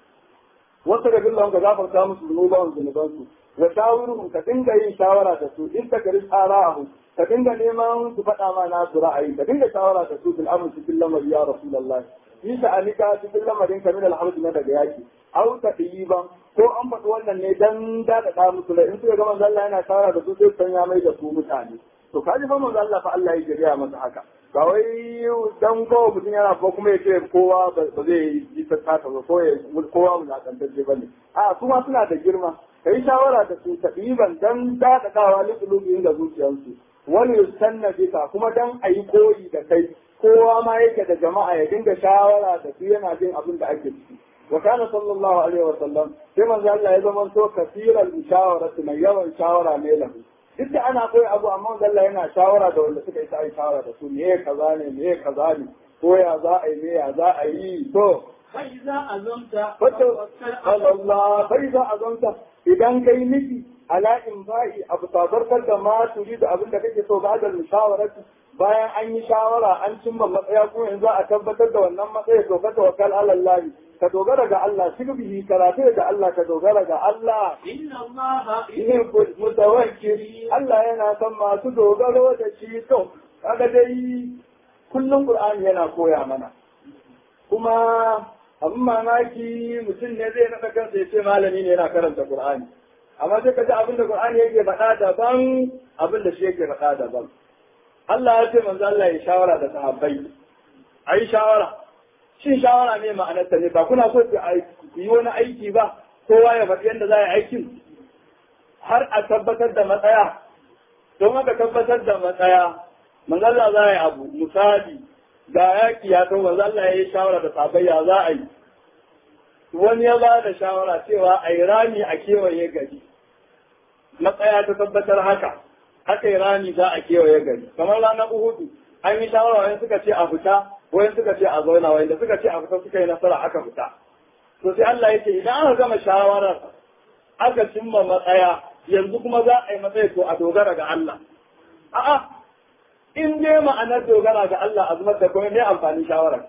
wata da billan ka gafarta musu zunuban zunuban su wa shawiruhum ka dinga yin shawara da su in ta kari tsara'ahu ka dinga neman su faɗa ma na su ra'ayi ka dinga shawara da su bil amr cikin lamari ya rasulullah fi sha'anika cikin lamarin ka min al na daga yaki au ta ban ko an faɗi wannan ne dan daɗaɗa musu da in suka ga manzo Allah yana shawara da su sai san ya mai da su mutane to kaji fa manzo Allah fa Allah ya jiriya masa haka ba wai dan kowa mutum yana ko kuma ya ce kowa ba zai yi ta tata ba ko ya kowa mulakantacce ba ne a su ma suna da girma ka yi shawara da su taɗiban dan daɗaɗawa likulubi da zuciyarsu wani yustanna bika kuma dan a yi koyi da kai kowa ma yake da jama'a ya dinga shawara da su yana jin abin da ake ciki wa kana sallallahu alaihi wa sallam sai manzo Allah ya zama to kasiran mushawaratu mai yawan shawara ne lahu duk da ana koyi abu amma manzo Allah yana shawara da wanda suka yi sai shawara da su me kaza ne me kaza ne ko ya za a yi me ya za a yi to فإذا أزمت wato فتوكل على Allah bai za a zanta idan kai miki ala in ba'i abu sabarkar da ma turi da abin da kake so ba da mushawarati bayan an yi shawara an cimma matsaya kuma yanzu a tabbatar da wannan matsaya to ka tawakkal ala Allah ka dogara ga Allah shirbihi karatu da Allah ka dogara ga Allah إن الله yuhibbul mutawakkili Allah yana son masu dogaro da shi to kaga dai kullum Qur'ani yana koya mana kuma abin mamaki mutum ne zai naɗa kansa ya ce malami ne yana karanta Qur'ani amma sai ka ji abin da Qur'ani yake faɗa daban abin da shi yake faɗa daban Allah ya ce manzo Allah ya shawara da sahabbai ayi shawara shin shawara ne ma'anarta ne ba kuna so ku yi wani aiki ba kowa ya faɗi yadda za a yi aikin har a tabbatar da matsaya don haka tabbatar da matsaya manzo Allah za a yi abu misali ga yaki ya to manzo Allah ya yi shawara da sahabbai ya za a yi wani ya ba da shawara cewa a yi rami a kewaye gari matsaya ta tabbatar haka haka yi rami za a kewaye gari kamar ranar uhudu an yi shawara wani suka ce a fita wani suka ce a zauna wani da suka ce a fita suka yi nasara aka fita to sai Allah ya ce idan aka gama shawarar aka cimma matsaya yanzu kuma za a yi matsayi to a dogara ga Allah a'a in dai ma'anar dogara ga Allah azumar da kuma ne amfani shawarar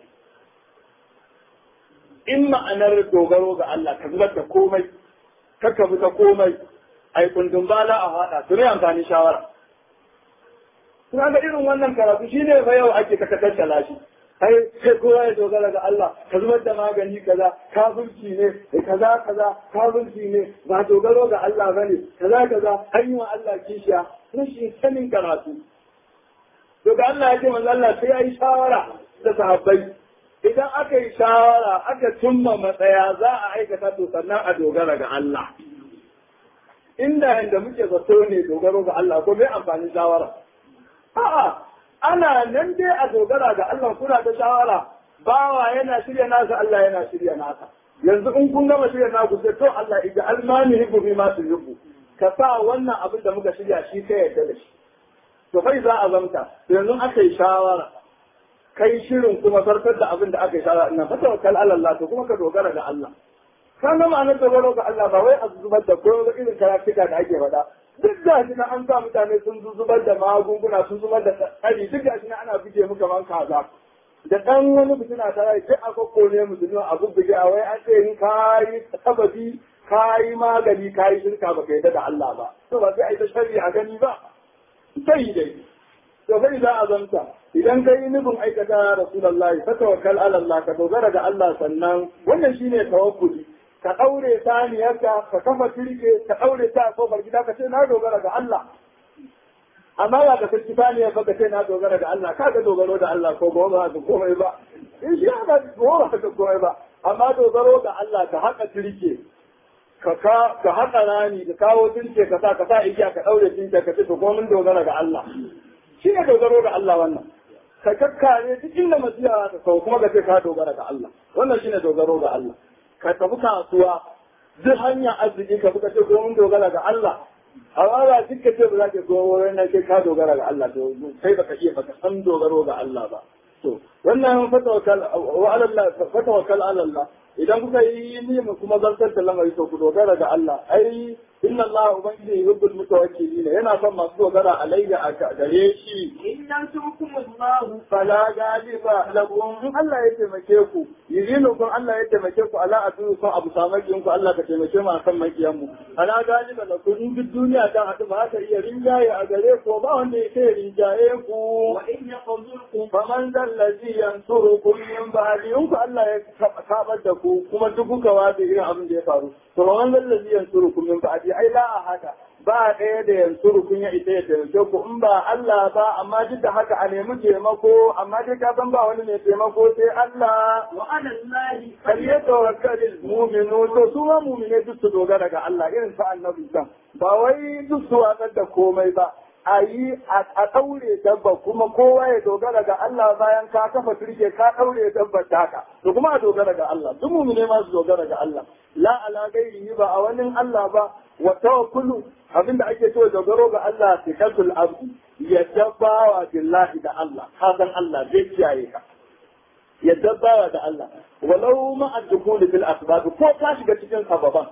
in ma'anar dogaro ga Allah ka zubar da komai kakka bi ta komai ai kundin bala a hada to ne amfani shawara kuma ga irin wannan karatu shine fa yau ake takatar da shi ai sai kowa ya dogara ga Allah ka zubar da magani kaza kafirci ne da kaza kaza kafirci ne ba dogaro ga Allah bane kaza kaza an yi wa Allah kishiya rashin sanin karatu to da Allah ya ce manzo Allah sai ya yi shawara da sahabbai idan aka yi shawara aka cimma matsaya za a aikata to sannan a dogara ga Allah inda inda muke zato ne dogaro ga Allah ko bai amfani shawara a'a ana nan dai a dogara ga Allah kuna da shawara bawa yana shirya nasa Allah yana shirya nasa yanzu in kun gama shirya naku sai to Allah ija almani hibbu bi ma tuhibbu ka sa wannan abin da muka shirya shi ka yarda da shi to kai za a zamta yanzu aka yi shawara kai shirin kuma zartar da abin da aka yi shawara ina fata wakal Allah to kuma ka dogara ga Allah ka ga ma'anar dogaro ga Allah ba wai a zubar da ko irin karatuka da ake faɗa duk da shi na an sa mutane sun zubar da magunguna sun zubar da tsari duk da shi na ana buge mu kaman kaza da ɗan wani fitina ta rai duk a kokko ne musulmi a bubbuge a wai an ce in kayi sababi kayi magani kayi shirka ba ka yarda da Allah ba to ba sai a yi ta sharri a gani ba sai dai to kai za a zanta idan kai nufin aikata rasulullahi fa tawakkal ala Allah ka dogara ga Allah sannan wannan shine tawakkuli ka daure saniyarka ka kafa turke ka daure ta a kofar gida ka ce na dogara ga Allah amma ba ka saki saniyar ba ka ce na dogara ga Allah ka ga dogaro da Allah ko ba ba ka komai ba in shi ba ba ka komai ba amma dogaro ga Allah ka haka turke ka ka haƙa rani ka kawo turke ka sa ka sa igiya ka ɗaure tinka ka ce to ko mun dogara ga Allah shi ne dogaro ga Allah wannan ka kakkare duk inda masiya ka kawo kuma ka ce ka dogara ga Allah wannan shine dogaro ga Allah ka tafi kasuwa duk hanyar arziki ka buka ce ko mun dogara ga Allah amma ba duk ka ce ba za ka zo wurin nan sai ka dogara ga Allah to sai baka iya baka san dogaro ga Allah ba to wannan fatawakkal wa ala Allah fatawakkal ala Allah idan kuka yi nima kuma zartar da lamari to ku dogara ga Allah ai inna Allah ubangiji yuhibbul mutawakkilin yana son masu dogara alayya a gare shi in yansurkum Allah fala galiba lakum in Allah ya taimake ku yirinu kun Allah ya taimake ku ala adu kun abu samakin ku Allah ka taimake mu akan makiyan mu ala galiba lakum in duk duniya ta hadu ba ta iya rinjaye a gare ku ba wanda ya kai rinjaye ku wa in yaqdurkum faman zallazi yansurukum min ba'di in ku Allah ya kabar da ku kuma duk kuka wace irin abin da ya faru to faman zallazi yansurukum min ba'di ai la ahada ba ɗaya da yansurukum ya ita ya taimake ku in ba Allah ba amma duk da haka a nemi taimako amma dai ka san ba wani mai taimako sai Allah wa ala Allah kal yatawakkalul mu'minu to su ma mu'mine duk su dogara ga Allah irin sa annabi san ba wai duk su watsar da komai ba a yi a ɗaure dabba kuma kowa ya dogara ga Allah bayan ka kafa turke ka ɗaure dabba taka to kuma a dogara ga Allah duk mumine ma su dogara ga Allah la ala gairihi ba a wani Allah ba wa tawakkulu abinda ake cewa dogaro ga Allah sikatul abdi ya dabbawa billahi da Allah ka san Allah zai kiyaye ka ya dabbawa da Allah walau ma ad-dukhul fil asbab ko ka shiga cikin sababan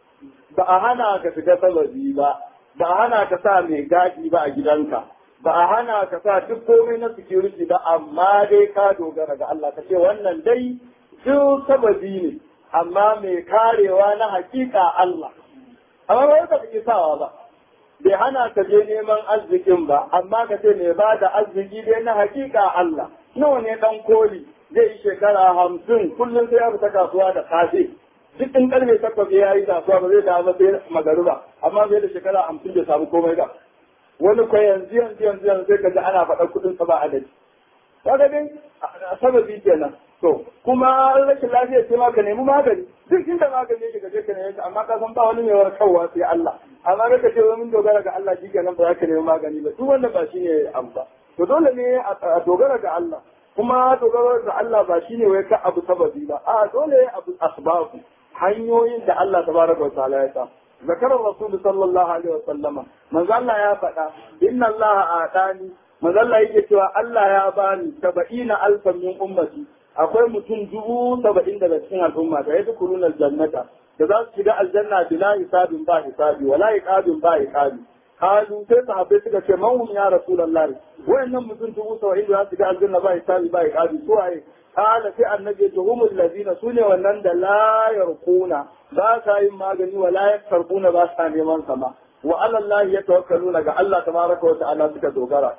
ba a hana ka shiga sababi ba ba a hana ka sa mai gadi ba a gidanka ba a hana ka sa duk komai na security ba amma dai ka dogara ga Allah ka ce wannan dai duk sababi ne amma mai karewa na hakika Allah amma ba ka fi sawa ba bai hana ka je neman arzikin ba amma ka ce mai ba da arziki dai na hakika Allah nawa ne dan koli zai yi shekara hamsin kullum sai ya fita kasuwa da safe duk in karfe takwas ya yi kasuwa ba zai dawo sai magariba amma zai da shekara hamsin bai samu komai ba wani kwa yanzu yanzu yanzu yanzu sai kaji ana faɗa kuɗin sa ba adadi kaga dai sababi kenan to kuma rashin lafiya ce ma ka nemi magani duk inda magani yake gaje ka nemi amma ka san ba wani mai warkarwa sai Allah amma ka ce wai mun dogara ga Allah shi kenan ba za ka nemi magani ba duk wannan ba shine abu ba to dole ne a dogara ga Allah kuma dogaro ga Allah ba shine wai ka abu sababi ba a dole abu asbabu hanyoyin da Allah tabaraka wa ta'ala ya sa zakarar rasul sallallahu alaihi wa sallama manzo Allah ya faɗa inna Allah atani manzo Allah yake cewa Allah ya bani saba'ina alfan min ummati akwai mutum dubu saba'in daga cikin al'umma da ya dukuruna aljannata da za su shiga aljanna bila hisabin ba hisabi wala iqabin ba iqabi kalu sai sahabbai suka ce man hum ya rasulullah wayannan mutum dubu saba'in da za su shiga aljanna ba hisabi ba iqabi su waye قال في النبي هم الذين سنة ونند لا يرقون ذاك magani ولا يكترقون ba sa neman sama وعلى الله يتوكلون ga Allah tabaraka wa ta'ala suka dogara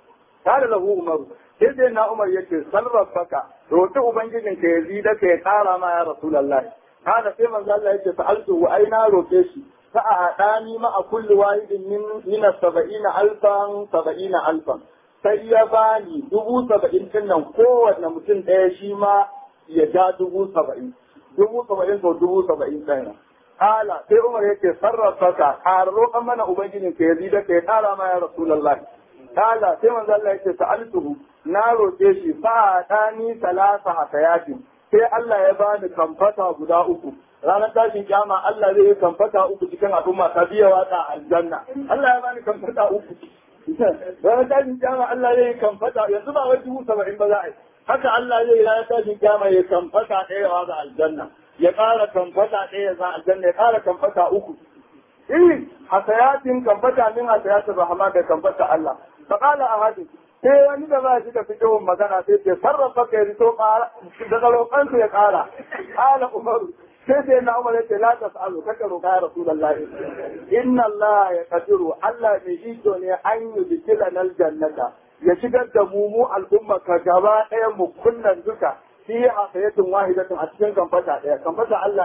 قال له عمر sai dai na Umar yake sarrafaka roƙi ubangijin ka yazi da ka ya ƙara ma ya Rasulullah kada sai manzo Allah yake sa'altu wa aina roƙe shi fa a dani ma a kulli wahidin min min 70 alfan 70 alfan sai ya bani dubu saba'in din nan kowanne mutum ɗaya shi ma ya ja dubu saba'in dubu saba'in sau dubu saba'in ɗaya Kala sai Umar yake sarrafa ka ƙara roƙon mana Ubangijin ka ya zida ka ya ƙara ma ya Rasulallah. Kala sai manzo Allah yake sa'altuhu na roƙe shi fa ɗani salasa hakayatin sai Allah ya bani kamfata guda uku ranar tashin kiyama Allah zai yi kamfata uku cikin al'umma ta biya watsa aljanna Allah ya bani kamfata uku ranar tashin kiyama Allah zai yi kamfata yanzu ba wai dubu saba'in ba za a yi haka Allah zai yi ranar tashin kiyama ya kamfata ɗaya watsa aljanna ya ƙara kamfata ɗaya za aljanna ya ƙara kamfata uku eh hasayatin kamfata min hasayatin rahama da kamfata Allah fa qala ahadin sai wani da ba shi da fikihun magana sai ce sarrafa kai rito daga roƙansu ya ƙara ƙala umaru sai sai na umar yace la tas'alu kaka roƙa ya rasulullah inna Allah ya qadiru Allah mai iko ne an yi bikila nal jannata ya shigar da mu mu al'umma ka gaba ɗaya mu kunnan duka fi hasayatin wahidatin a cikin kamfata ɗaya kamfata Allah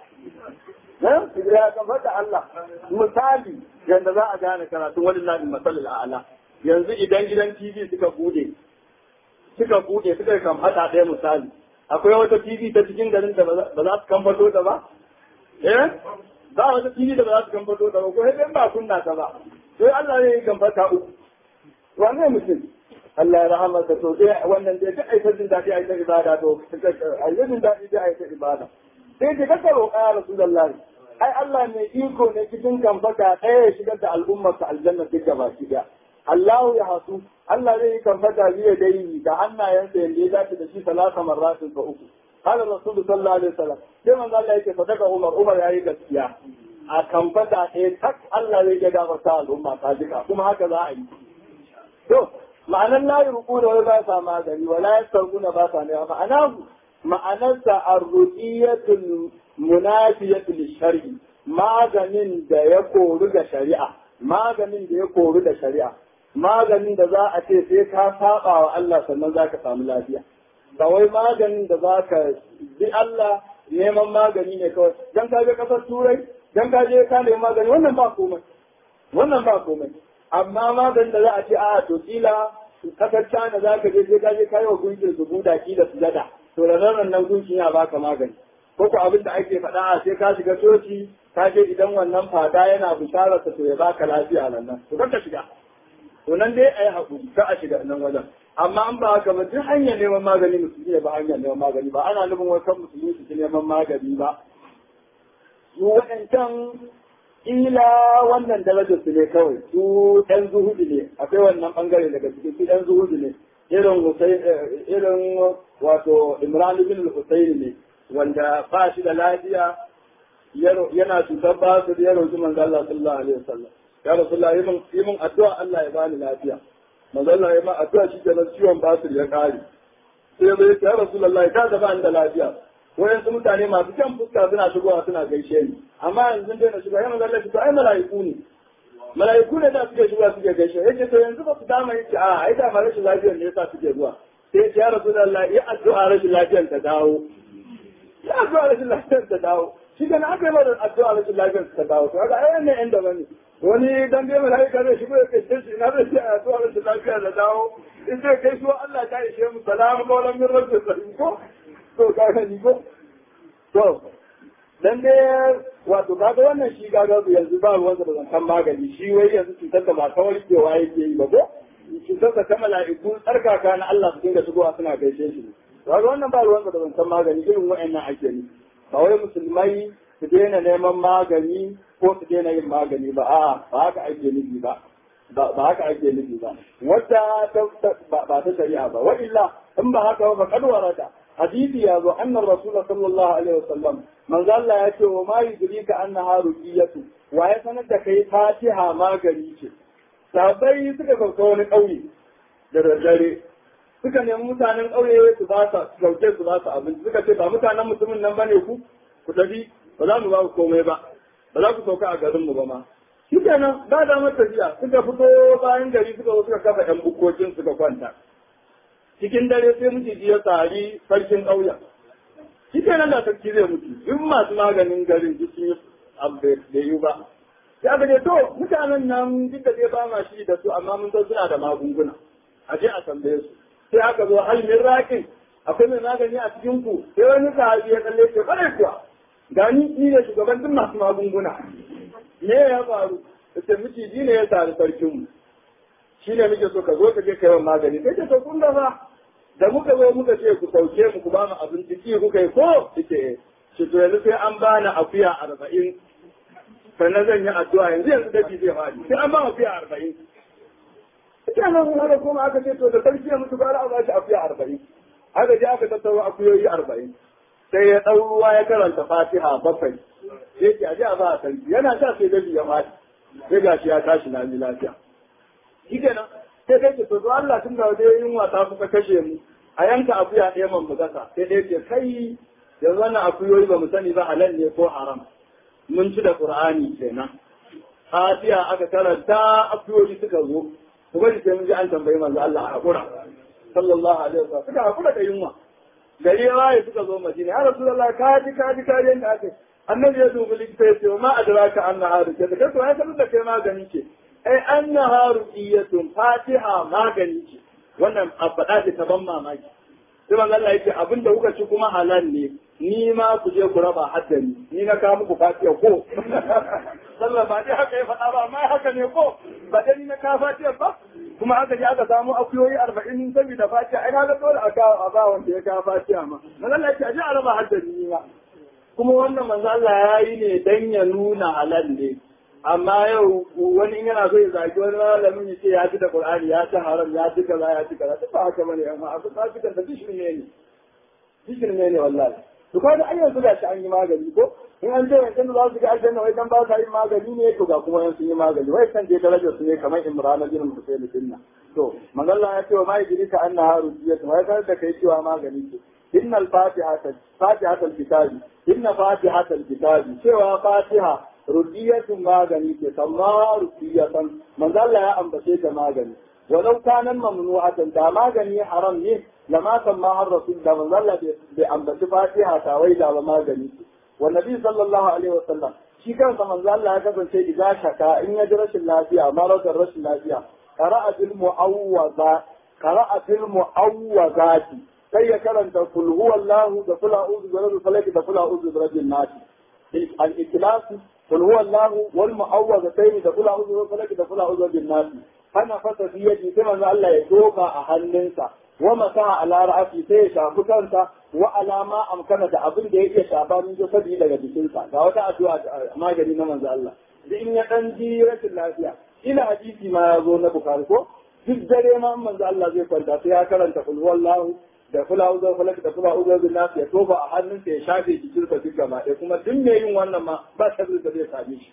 ya ya kamfata Allah misali yanda za a gane karatun wani nabi masalil a'ala yanzu idan gidan TV suka bude suka bude suka kan hada ɗaya misali akwai wata TV ta cikin garin da ba za su kamfato ta ba eh ba wata TV da ba za su kamfato ta ba ko sai ba kunna ta ba sai Allah ne ya kamfata uku wane mutum Allah ya rahama ka to sai wannan dai duk aikar jin daɗi aikar ibada to aikar jin daɗi dai aikar ibada sai ka kaka roƙa ya Rasulullahi ai Allah mai iko ne cikin kamfata ɗaya ya shigar da al'ummar ka aljanna duk gaba ki Allah ya hasu, Allah zai yi kamfata biya dai da hannayensa yadda ya dace da shi salasa marratin fa uku. Kala Rasulu sallallahu alaihi wasallam. Sai manzo Allah yake sadaka Umar, Umar yayi gaskiya. A kamfata ɗaya tak Allah zai iya gafarta al'umma ta jika, kuma haka za a yi. To, ma'anar la yuqu da wani ba sa magani, wa la yasarquna ba sa ne ma'ana ma'anarsa ar-ruqiyatul munafiyatul shar'i maganin da ya koru ga shari'a maganin da ya koru da shari'a maganin da za a ce sai ka saba wa Allah sannan za ka samu lafiya ba wai maganin da za ka bi Allah neman magani ne kawai dan ka je kasar turai dan ka je ka nemi magani wannan ba komai wannan ba komai amma maganin da za a ce a to kila kasar China za ka je sai ka je kai wa gunkin su buda kila su gada to da nan nan gunkin ya baka magani ko ko abin da ake faɗa a sai ka shiga coci ka je idan wannan fada yana bishararsa to ya baka lafiya nan nan to ka shiga to nan dai a yi haƙuri ka a shiga nan wajen amma an ba haka ba duk hanyar neman magani musulmi ne ba hanyar neman magani ba ana nufin wasu musulmi su ci neman magani ba su waɗancan ila wannan darajar su ne kawai su ɗan zuhudu ne akwai wannan ɓangare daga cikin su ɗan zuhudu ne irin irin wato imran ibn al-husayn ne wanda ba shi da lafiya yana cutar ba su ya roƙi manzo Allah sallallahu alaihi wasallam ya rasulullah yi min yi min addu'a Allah ya bani lafiya manzo Allah ya ma addu'a shi kenan ciwon basir ya kare sai zai ya rasulullah ka da bani da lafiya wayansu mutane masu kyan fuska suna shigowa suna gaishe ni amma yanzu dai na shigo ya manzo Allah to ai mala'iku ne mala'iku ne da suke shigowa suke gaishe yace to yanzu ba su dama yace a ai da ma rashin lafiyar ne yasa suke zuwa sai ya rasulullah ya addu'a rashin lafiyar ta dawo ya addu'a rashin lafiyar ta dawo shi kana aka yi mara addu'a rashin lafiyar ta dawo to kaga ai wannan yan daban ne wani dan dai malaika zai shigo ya kace shi na zai ce addu'a rashin lafiyar ta dawo in zai kai shi Allah ta ishe mu salamu qawlan min rabbil rahim ko to kaga ni ko to dan dai wato kaga wannan shi kaga yanzu ba ruwan da zantan magani shi wai yanzu cutar da ba ta warkewa yake yi ba ko cutar da ta mala'iku tsarkaka na Allah su dinga shigowa suna gaishe shi kaga wannan ba ruwan da zantan magani irin wa'annan ake ni ba wai musulmai su daina neman magani ko su daina yin magani ba a'a ba haka ake nufi ba ba haka ake nufi ba wata ba ta shari'a ba wa illa in ba haka ba kad warada hadisi ya zo annar rasul sallallahu alaihi wasallam manzo Allah ya ce wa ma yudrika annaha ruqiyatu wa ya sanar da kai fatiha magani ce sabai suka sauka wani ƙauye da daddare suka nemi mutanen ƙauye su ba su sauke su ba su abinci suka ce ba mutanen mutumin nan bane ku ku tafi ba za mu ba ku komai ba ba za ku sauka a garin mu ba ma shi kenan ba da mata tafiya suka fito bayan gari suka zo suka kafa ɗan bukokin suka kwanta cikin dare sai miciji ya tsari sarkin ƙauyen shi kenan da sarki zai mutu duk masu maganin garin duk sun yi abu da yi ba ya ga to mutanen nan duk da dai ba ma shi da su amma mun san suna da magunguna a je a tambaye su sai aka zo hal min raƙin akwai mai magani a cikin ku sai wani sahabi ya kalle ce kwarai kuwa gani ni ne shugaban duk masu magunguna me ya faru ce miciji ne ya sari sarkin mu shi ne muke so ka zo ka je kai wa magani sai ce to kun da fa da muka zo muka ce ku sauke mu ku ba mu abinci ki kuka yi ko ce shi to yanzu sai an bani akuya arba'in sannan zan yi addu'a yanzu yanzu dabi zai faɗi sai an ba akuya arba'in ita nan haka kuma aka ce to da sarki ya mutu gara a ba shi akuya arba'in aka je aka tattaro akuyoyi arba'in sai ya ɗau ruwa ya karanta fatiha bakwai sai ke aje a ba a sarki yana sa sai dabi ya faɗi sai gashi ya tashi na lafiya shi kenan sai kai ce to zo Allah tun da wajen yin wasa kuka kashe mu a yanka akuya ɗaya man mu gasa sai dai ce kai yanzu wannan akuyoyi ba mu sani ba halal ne ko haram mun ci da qur'ani kenan fatiha aka karanta akuyoyi suka zo kuma da sai mun ji an tambayi manzo Allah a hakura sallallahu alaihi wasallam suka hakura da yunwa gari ya waye suka zo madina ya rasulullah ka ji ka ji ka ji yanda aka annabi ya dubi likita ya ce ma adraka anna haru ce da kai to ya sanar da kai magani ce ai anna haru iyatun fatiha magani ce wannan abada ce ta ban mamaki sai manzo Allah yake abin da kuka ci kuma halal ne ni ma ku je ku raba haddani ni na kawo muku fatiha ko sallah ba dai haka ya faɗa ba amma haka ne ko ba dai ni na kawo fatiha ba kuma aka je aka samu akuyoyi arba'in saboda fatiha ai na ga dole a kawo a ba wanda ya kawo fatiha ma manzo Allah yake a je a raba haddani ni ma kuma wannan manzo Allah ya yi ne dan ya nuna halal ne amma yau wani in yana so ya zagi wani malamin ya ce ya ci da Qur'ani ya ci haram ya ci kaza ya ci kaza duk ba haka bane amma abu ta fitar da dishin ne ne dishin ne ne wallahi to kaga ai yanzu da shi an yi magani ko in an je wancan da za su ga aljanna wai dan ba sa yin magani ne to ga kuma yan sun yi magani wai kan je darajar su ne kamar Imran bin Husayn dinna to magalla ya ce wa mai jirika annaha rujiyatu wai kar da kai cewa magani ce innal fatihata fatihatul kitabi inna fatihatul kitabi cewa fatiha rudiyatun magani ce amma rudiyatan manzo Allah ya ambace ta magani walau kanan mamnu'atan da magani haram ne lama kan ma har rasul da manzo Allah bai ambaci fatiha ta wai da ba magani ce wa nabi sallallahu alaihi wasallam shi kansa manzo Allah ya kasance idza shaka in ya ji rashin lafiya maradar rashin lafiya qara'a bil mu'awwaza qara'a bil mu'awwazati sai ya karanta kul huwallahu da kula uzu bi rabbil falaq da kula uzu bi rabbin nas al-ikhlas قل هو الله والمعوذتين da kula uzu falaki da kula uzu bin nasi hana fasa fi yaji sai manzo Allah ya doka a hannunsa wa masa ala ra'ati sai ya shafi kansa wa alama amkana da abin da yake shafa min jasadi daga jikinsa ga wata addu'a magani na manzo Allah da in ya dan ji rashin lafiya ina hadisi ma ya zo na bukari ko duk dare ma manzo Allah zai kwanta sai ya karanta kul wallahu da kula uzo falak da kula uzo bin nas ya toba a hannunsa ya shafe jikinsa duk gaba ɗaya kuma duk mai yin wannan ma ba sharri da zai same shi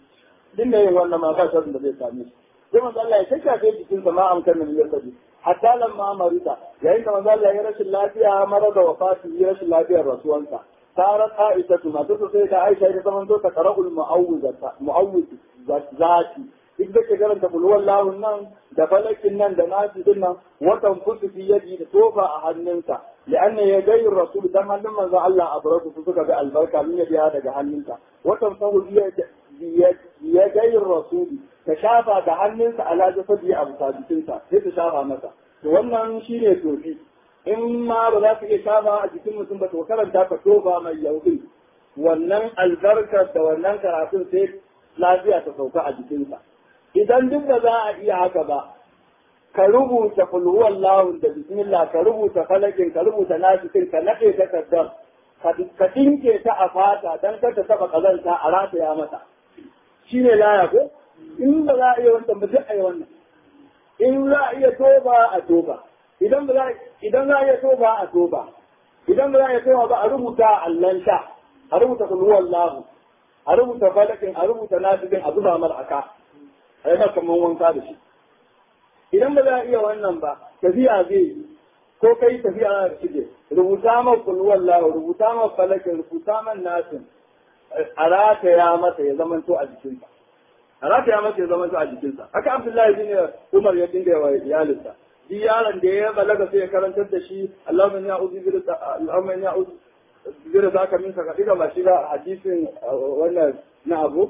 duk mai yin wannan ma ba sharri da zai same shi sai manzo Allah ya shafe jikinsa ma amkan min yasadi hatta lamma marida yayin da manzo Allah ya rashin lafiya mara da wafati ya rashin lafiyar rasuwansa sarat aisha tuma to sai da Aisha ta zaman to ta qara'ul mu'awwizata mu'awwiz zati duk da ke karanta bulwar lahun nan da falakin nan da nasi din nan watan fusu fi yaji da tofa a hannunsa li'anna ya gayi rasul dan hannun manzo Allah a barku su suka ga albarka min ya biya daga hannunsa watan sahu ya gayi rasul ta shafa da hannunsa ala jasadi a bisa jikinsa sai ta shafa masa to wannan shine tofi in ma ba za ka iya shafa a jikin mutum ba to karanta ka tofa mai yaudin wannan albarkar da wannan karatun sai lafiya ta sauka a jikinsa idan duk da za a iya haka ba ka rubuta kulhuwan lahun da bismillah ka rubuta falakin ka rubuta nasikin ka naɗe takardar ka dinke ta a fata don kar ta taɓa ƙazanta a rataya mata shi ne laya ko in ba za a iya wannan ba duk a yi wannan in za a iya toba a toba idan ba za idan za a iya toba a toba idan ba za a iya toba ba a rubuta a allan sha a rubuta kulhuwan lahu a rubuta falakin a rubuta nasikin a zuba mar aka a yi kamar wanka da shi idan ba za a iya wannan ba tafiya zai yi ko kai tafiya na da shige rubuta man kulwar lahu rubuta man falakin rubuta man nasin a rataya masa ya zama to a jikinsa a rataya masa ya zama to a jikinsa haka abdullahi bin umar ya dinga wa iyalinsa shi yaron da ya balaga sai ya karantar da shi Allahumma inni a'udhu bika Allahumma inni a'udhu bika zaka min saka diga ba shi ba hadisin wannan na abu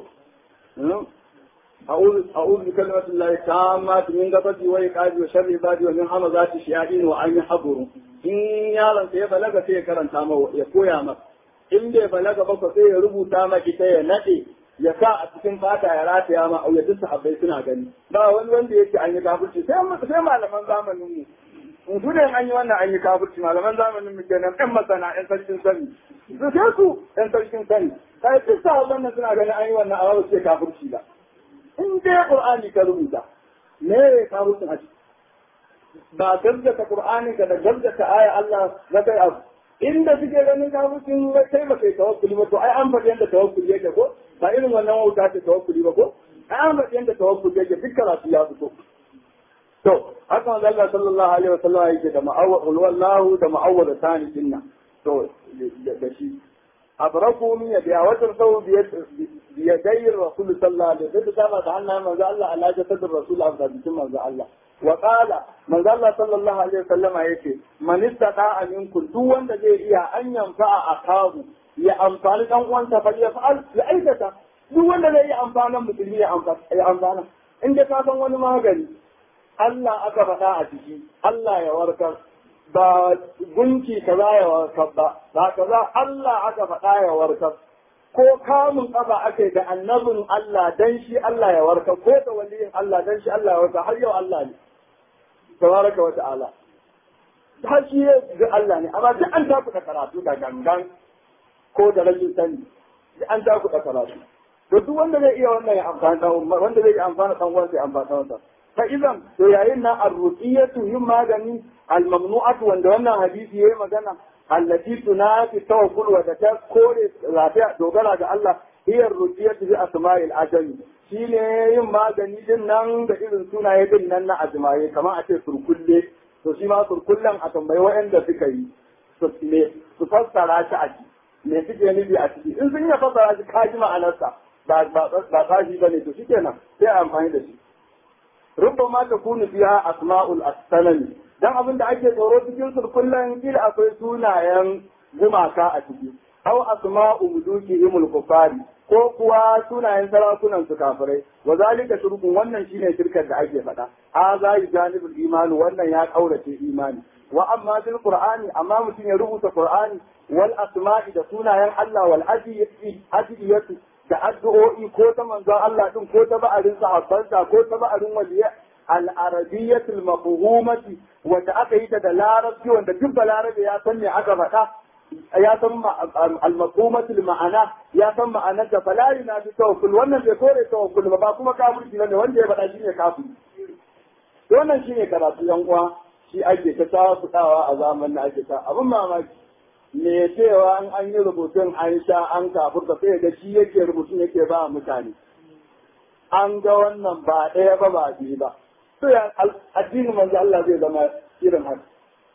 أعوذ أعوذ بكلمة الله التامة من غضبه وإيقاظه وشر عبادي ومن همزات الشياطين وأن يحضروا إن يارن sai balaga sai ya karanta ma ya koya maka in bai balaga ba sai ya rubuta ma ita ya nade ya sa a cikin fata ya rataya ma ya duk sahabbai suna gani ba wani wanda yake an yi kafirci sai sai malaman zamanin mu in su ne an yi wannan an yi kafirci malaman zamanin mu kenan ɗan masana ɗan sarkin sani su sai su ɗan sarkin sani kai duk sa wannan suna ganin an yi wannan amma ba su ce kafirci ba in dai qur'ani ka rubuta me ya kafircin a ciki ba gaggata qur'ani ka da gaggata aya Allah na kai abu inda suke ganin kafircin kai ba kai tawakkuli ba to ai an faɗi yadda tawakkuli yake ko ba irin wannan wauta ce tawakkuli ba ko ai an faɗi yadda tawakkuli yake duk karatu ya fito to haka manzo Allah sallallahu alaihi wasallam yake da ma'awwal wallahu da ma'awwal tani dinna to da shi abraku min ya watan sau biyadai rasul sallallahu alaihi wasallam da da hannayen manzo Allah ala jasadar rasul a bikin manzo Allah wa qala manzo Allah sallallahu alaihi wasallam yake man istata minkum duk wanda zai iya an yanfa a akabu ya amfani dan uwansa fa ya fa'al ya aikata duk wanda zai iya amfanan musulmi ya amfana in dai ka san wani magani Allah aka faɗa a ciki, Allah ya warkar, ba gunki kaza ya warkar ba, ba kaza Allah aka faɗa ya warkar, ko kamun ƙafa ake da annabin Allah dan shi Allah ya warkar, ko da waliyin Allah dan shi Allah ya warkar, har yau Allah ne, tabaraka wa ta'ala. Har shi ga Allah ne, amma duk an takuɗa karatu da gangan ko da rashin sani, duk an takuɗa karatu. To duk wanda zai iya wannan ya amfana wanda zai iya amfana ɗan uwansa ya amfana ɗan فإذا يعينا الرقية yin magani الممنوعة wanda wannan hadisi yayi magana allati tunafi tawakkul wa da ta kore lafiya dogara ga Allah hiya ruqiyatu bi asma'il ajami shine yin magani din nan da irin sunaye din nan na ajmaye kamar a ce surkulle to shi ma surkullen a tambayi waɗanda suka yi su me su fassara shi a ciki me suke nufi a ciki in sun yi fassara shi kaji ma'anarsa ba ba ba kaji bane to shikenan sai a amfani da shi ربما تكون فيها أسماء الأسنان dan abin da ake tsoro cikin surkullan kila akwai sunayen gumaka a ciki aw asma'u muluki imul kufari ko kuwa sunayen sarakunan su kafirai wa zalika shirkun wannan shine shirkar da ake faɗa a za yi janibul imani wannan ya kaurace imani wa amma bil qur'ani amma mutum ya rubuta qur'ani wal asma'i da sunayen Allah wal adiyati da addu'o'i ko ta manzon Allah din ko ta ba'arin sahabbansa ko ta ba'arin waliyya al-arabiyyatul mafhumati wanda aka yi ta da larabci wanda duk balarabe ya san me aka faɗa ya san al-mafhumatul ma'ana ya san ma'anar da fala na fi tawakkul wannan bai kore tawakkul ba ba kuma kafirci ne wanda ya faɗa shine kafiri wannan shine karatu yan uwa shi ake ta tafudawa a zamanin ake ta abin mamaki me cewa an an yi rubutun an sha an kafurta sai da shi yake rubutun yake ba mutane an ga wannan ba ɗaya ba ba biyu ba to ya addinin manzo Allah zai zama irin haka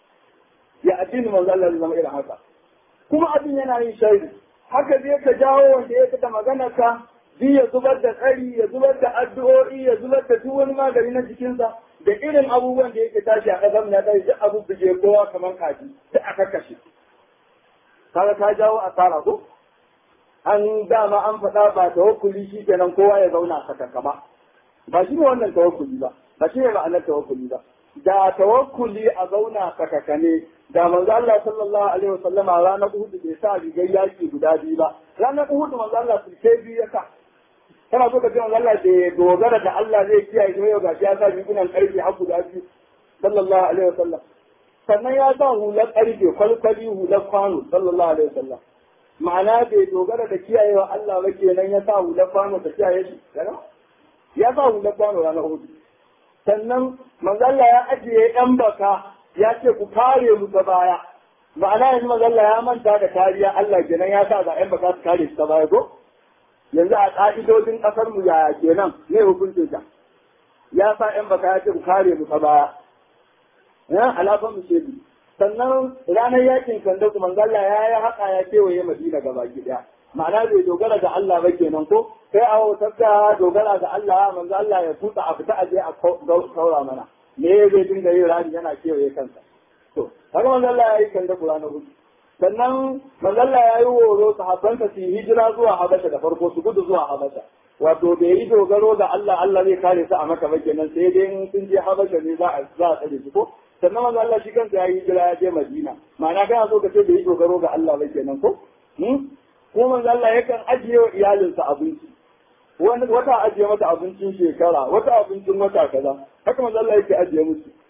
ya addinin manzo Allah zai zama irin haka kuma abin yana yin shari haka zai ka jawo wanda ya da magana ka bi ya zubar da tsari ya zubar da addu'o'i ya zubar da duk wani magani na jikinsa da irin abubuwan da yake tashi a ƙasar na tashi duk abu buje kowa kamar kaji duk aka kashe kaga ta jawo asara ko an dama an faɗa ba tawakkuli shi kenan kowa ya zauna sakaka ba ba shi ne wannan tawakkuli ba ba shi ne ma'anar tawakkuli ba da tawakkuli a zauna sakaka ne da manzo Allah sallallahu alaihi wasallama ranar Uhud bai sa rigar yaki guda biyu ba ranar Uhud manzo Allah sulke biyu ya sa kana so ka ce manzo Allah da dogara da Allah zai kiyaye ne yau gashi ya sa rigunan karfi har guda biyu sallallahu alaihi wasallam sannan ya sa hular ƙarfe kwalkwali hular kwano sallallahu alaihi wasallam ma'ana bai dogara da kiyayewa Allah ba kenan ya sa hular kwano ta kiyaye shi ya sa hular kwano ranar hudu sannan manzalla ya ajiye yan baka ya ce ku kare mu ta baya ma'ana yanzu manzalla ya manta da kariya Allah kenan ya sa ga yan baka su kare su ta baya ko yanzu a ƙa'idodin ƙasar mu yaya kenan ne hukuncin ta ya sa yan baka ya ce ku kare mu ta baya ya alafan mu shebi sannan ranar yakin kanda kuma Allah ya yi haka ya kewaye Madina gaba daya ma'ana bai dogara ga Allah ba kenan ko sai a wutar da dogara ga Allah manzo Allah ya tuta a fita aje a saura mana me zai dinga yin rani yana kewaye kansa to haka manzo Allah ya yi kanda Qur'ani hudu sannan manzo Allah ya yi horo sahabbansa su hijira zuwa Habasha da farko su gudu zuwa Habasha wato bai yi dogaro ga Allah Allah zai kare su a maka ba kenan sai dai in sun je Habasha ne za a za a tsare su ko sannan manzo Allah shi kansa ya yi hijira ya je Madina ma'ana kana so ka ce bai yi dogaro ga Allah ba kenan ko ko manzo Allah yakan ajiye wa iyalinsa abinci wani wata ajiye mata abincin shekara wata abincin wata kaza haka manzo Allah yake ajiye musu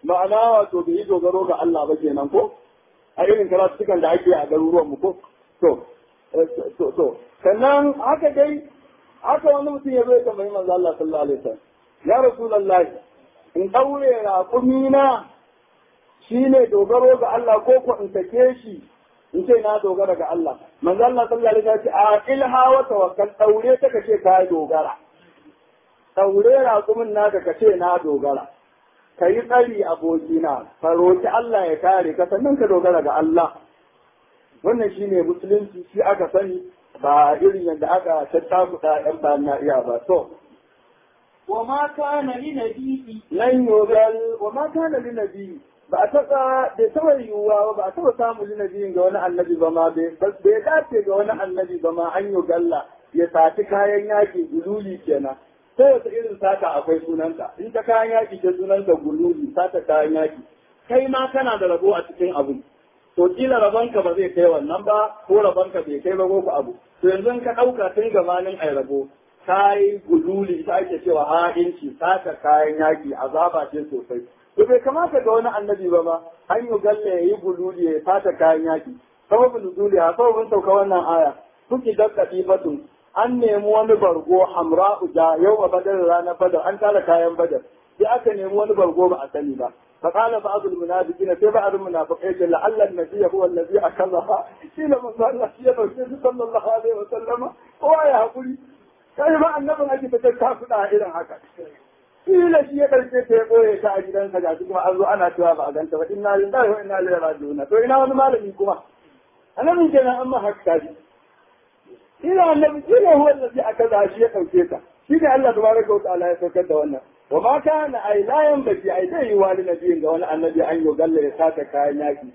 ma'ana wato bai yi dogaro ga Allah ba kenan ko a irin karatukan da ake a garuruwan mu ko to to to sannan haka dai haka wani mutum ya zo ya tambayi manzo Allah sallallahu alaihi wasallam ya rasulullahi in daure raƙumi na shine dogaro ga Allah ko ko in sake shi in ce na dogara ga Allah manzo Allah sallallahu alaihi wasallam ya ce a ilha wa tawakkal daure ta kace ka dogara daure raƙumin naka kace na dogara ka yi tsari abokina ka roki Allah ya kare ka sannan ka dogara ga Allah wannan shine musulunci shi aka sani ba irin yadda aka tattakuta yan bayan na iya ba to وما كان لنبي lan yogal wa ma kana li nabi ba a taɓa bai taɓa yiwuwa ba ba a taɓa samun li nabiyin ga wani annabi ba ma bai bai dace ga wani annabi ba ma an yogalla ya sati kayan yaƙi gululi kenan sai wata irin sata akwai sunanta in ta kayan yaƙi ta sunanta gululi sata kayan yaƙi kai ma kana da rabo a cikin abu to kila rabonka ba zai kai wannan ba ko rabonka bai kai ba ko ku abu to yanzu in ka ɗauka tun gabanin ai rabo kayi gululi ita ake cewa ha'inci sata kayan yaƙi azaba ce sosai to bai kamata ga wani annabi ba ma an yi galle ya yi gululi ya sata kayan yaƙi sababin nuzuli a sababin sauka wannan aya kuki da katifatun an nemi wani bargo hamra'u da yau a badar ranar badar an tara kayan badar sai aka nemi wani bargo ba a sani ba فقال بعض المنافقين في بعض المنافقين لعل النبي هو الذي اخذها قيل من قال الله صلى الله عليه وسلم هو يا قولي kai ma annabin ake fitar ta kuɗa irin haka kila shi ya ɗauke ta ya ɓoye ta a gidansa ga kuma an zo ana cewa ba a ganta ba inna lillahi wa inna ilaihi raji'un to ina wani malami kuma annabin kenan an ma haka tashi ina annabi kila huwa allazi akaza shi ya ɗauke ta shi ne Allah tabaraka wa ta'ala ya saukar da wannan wa ma kana ai la yanbaghi ai dai wali nabiyin ga wani annabi an yo galle ya sata kayan yaki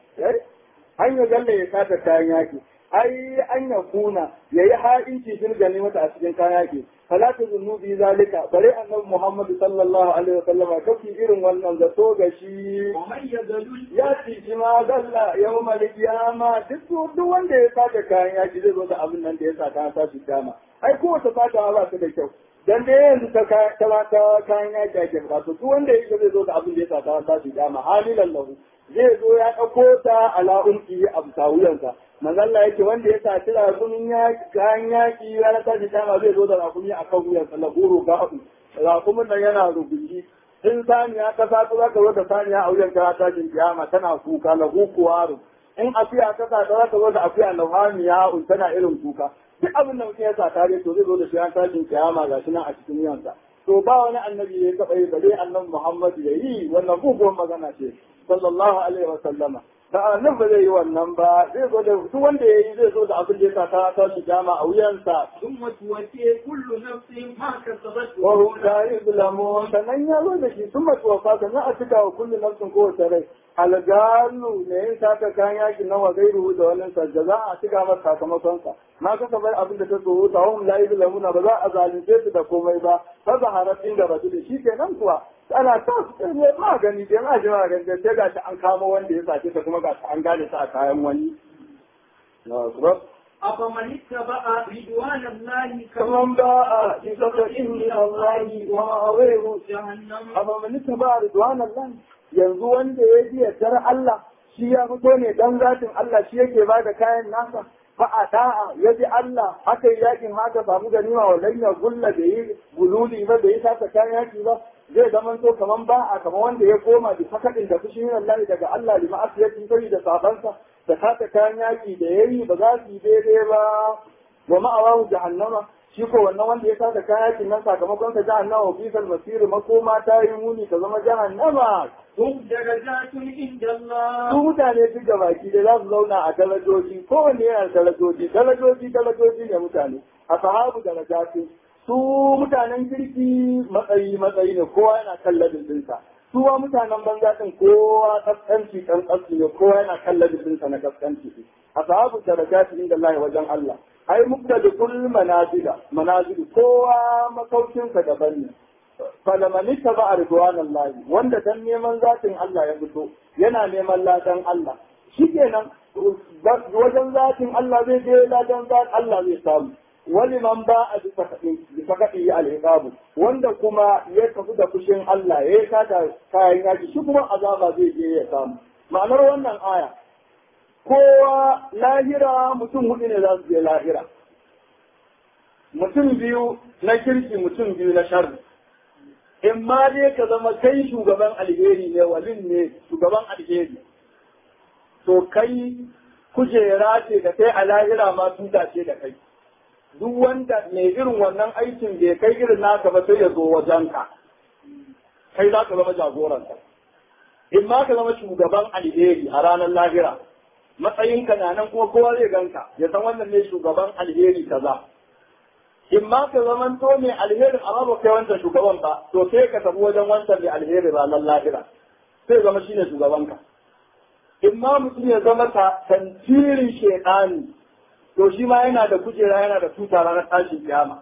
an yo galle ya sata kayan yaki ai an ya kuna ya yi ha'inci fil ganimata a cikin kayan yaki fala ta zunnu bi zalika bare annabi Muhammad sallallahu alaihi wasallam kafi irin wannan zato ga shi ومن يذلل ya ci shi ma galla yawmal qiyama duk duk wanda ya saka kayan yaki zai zo da abin nan da ya saka ta shi kiyama ai ko wata fata ba ta da kyau dan da yanzu ta ta ta kayan yaki ake bukatu duk wanda ya zai zo da abin da ya saka ta shi kiyama halilan lahu zai zo ya ɗauko ta ala unki a bisa wuyansa manzalla yake wanda ya saci rakumin yaki kayan yaki ya ta shi kiyama zai zo da rakumi a kan wuyansa lahuru ga abu rakumin nan yana rubuci in saniya ta sa za ka zo da saniya a wuyan ta tashin kiyama tana kuka na kuwaru in akuya ta sa za ka zo da akuya na hamiya un tana irin kuka duk abin da mutum ya sa tare to zai zo da shi an tashin kiyama ga shi nan a cikin wuyansa to ba wani annabi ya taɓa yi bare annabi Muhammad ya yi wannan muguwar magana ce sallallahu alaihi wa sallama da annabi ba zai yi wannan ba zai zo da duk wanda ya yi zai zo da abin da ya sa ta tashin kiyama a wuyansa ثم توفي كل نفس ما كسبت وهم لا يظلمون sannan ya zo da shi sun mace wafa sannan a cika wa kullum nafsin kowace rai algalu ne yin sata kayan yakin nawa gairu da wannan sajda za a cika masa sakamakon sa ma kasa bar abin da ta tsoro ta hum la yuzlamuna ba za a zalunce su da komai ba fa zaharat inda ba da shi kenan kuwa ana ta ne magani da ma jima ga sai ga an kama wanda ya sace ta kuma ga an gane ta a kayan wani na kuma أفمن اتبع رضوان الله kaman ba a isaka inni Allah wa ma'awiru جهنم amma manita ba ridwan Allah yanzu wanda ya ji yardar Allah shi ya fito ne dan zatin Allah shi yake ba da kayan nasa fa a da'a ya ji Allah aka yi yakin haka samu ganima wa lanya gulla da yi gululi ba da yi saka kayan yaki ba zai zama to kaman ba a kaman wanda ya koma da fakadin da fushin Allah daga Allah lima asiyati sai da sabansa da saka kayan yaki da yayi ba za su yi daidai ba wa ma'awahu jahannama shi ko wannan wanda ya sada kayakin nan sakamakon sa jahannama bisal masir makoma ta yi muni ta zama jahannama هم درجات عند su الله mutane duk da baki da za su zauna a darajoji kowanne yana da darajoji darajoji darajoji ne mutane a sahabu darajati su mutanen kirki matsayi matsayi ne kowa yana kan ladin dinsa su wa mutanen banza din kowa kaskanci kan kaskanci ne kowa yana kan ladin dinsa na kaskanci a sahabu darajati inda Allah wajen Allah ai mubtadikul manazila manazil kowa makaucinsa daban ne falamani ta ba a ridwanan lahi wanda dan neman zatin Allah ya fito yana neman ladan Allah shi kenan wajen zatin Allah zai je ladan zatin Allah zai samu wani man ba a bisa kaɗi al'iqabu wanda kuma ya tafi da fushin Allah ya yi kata kayan yaki shi kuma azaba zai je ya samu ma'anar wannan aya kowa lahira mutum hudu ne za su je lahira mutum biyu na kirki mutum biyu na sharri in ma dai ka zama kai shugaban alheri ne walin ne shugaban alheri to kai kujera ce da kai a lahira ma tuta ce da kai duk wanda mai irin wannan aikin bai kai irin naka ba sai ya zo wajenka kai za ka zama jagoranka in ma ka zama shugaban alheri a ranar lahira matsayinka na nan kuma kowa zai ganka ya san wannan ne shugaban alheri kaza in ma ka zaman to mai alheri amma ba kai wancan shugaban ba to sai ka tafi wajen wancan mai alheri ranar lahira sai zama shine shugabanka in ma mutum ya zama ta tantirin shekani to shi ma yana da kujera yana da tuta ranar tashin kiyama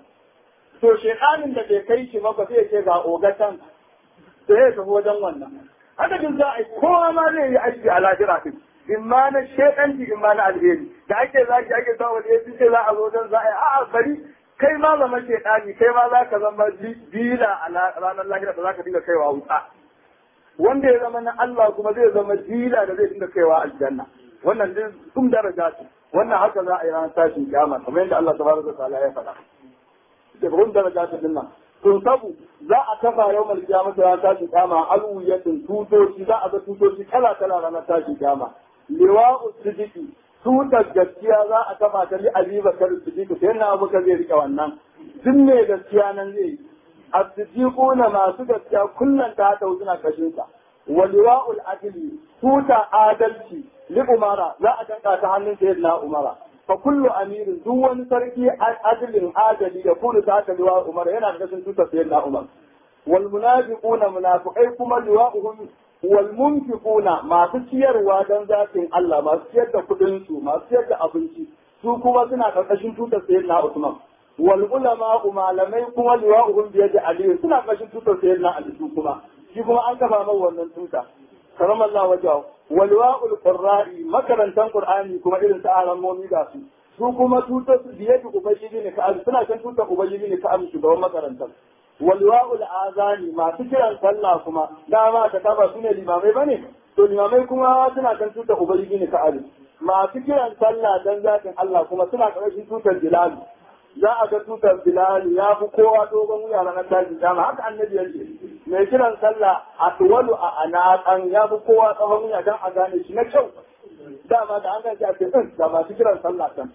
to shekanin da bai kai shi maka sai ce ga ogatan sai ya tafi wajen wannan adadin za a yi kowa ma zai yi aiki a lahira din in ma na shekanci in ma na alheri da ake zaki ake sa wani yafi sai za a zo don za a yi a'a bari kai ma zama shekani kai ma za ka zama bila a ranar lahira da za ka dinga kaiwa wuta wanda ya zama na Allah kuma zai zama dila da zai dinga kaiwa aljanna wannan din sun daraja su wannan haka za a yi ranar tashin kiyama kamar yadda Allah tabaraka wa ta'ala ya faɗa da kun daraja su dinnan to sabu za a kafa yau mal kiyama ranar tashin kiyama alwiyatin tutoci za a ga tutoci kala kala ranar tashin kiyama liwa'u sidiki tutar gaskiya za a kafa ta li Ali Bakar Siddiq sai na Abu zai rike wannan duk ne gaskiya nan zai yi as-siddiquna masu gaskiya kullun ta ta suna kashin sa wa liwa'ul adli tuta adalci li umara za a danka ta hannun sayyidina umara fa kullu amirin duk wani sarki adlin adali ya kullu ta ta liwa umara yana da kashin tutar sayyidina umar wal munafiquna munafiqai kuma liwa'uhum wal munfiquna masu ciyarwa dan zatin Allah masu ciyar da kudin su masu ciyar da abinci su kuma suna karkashin tutar sayyidina Usman wal ulama malamai kuma liwa'uhum bi yadi Ali suna karkashin tutar sayyidina Ali su kuma shi kuma an kafa mai wannan tuta karam Allah wajahu wal liwa'ul qurra'i makarantan qur'ani kuma irin sa aran momi da su su kuma tutar su bi yadi ubayyi ne ka suna kan tutar ubayyi ne ka shugaban makarantar walwa'ul azani masu kiran sallah kuma dama ta kaba su ne limamai bane to limamai kuma suna kan tutar ubangiji ne ka'ali masu kiran sallah dan zatin Allah kuma suna karshen tutar bilal za a ga tutar bilal ya fi kowa dogon wuya ranar tashin dama haka annabi ya ce mai kiran sallah a tuwalu a anaqan ya fi kowa tsawon wuya dan a gane shi na kyau dama da an gaji a ce da masu kiran sallah kan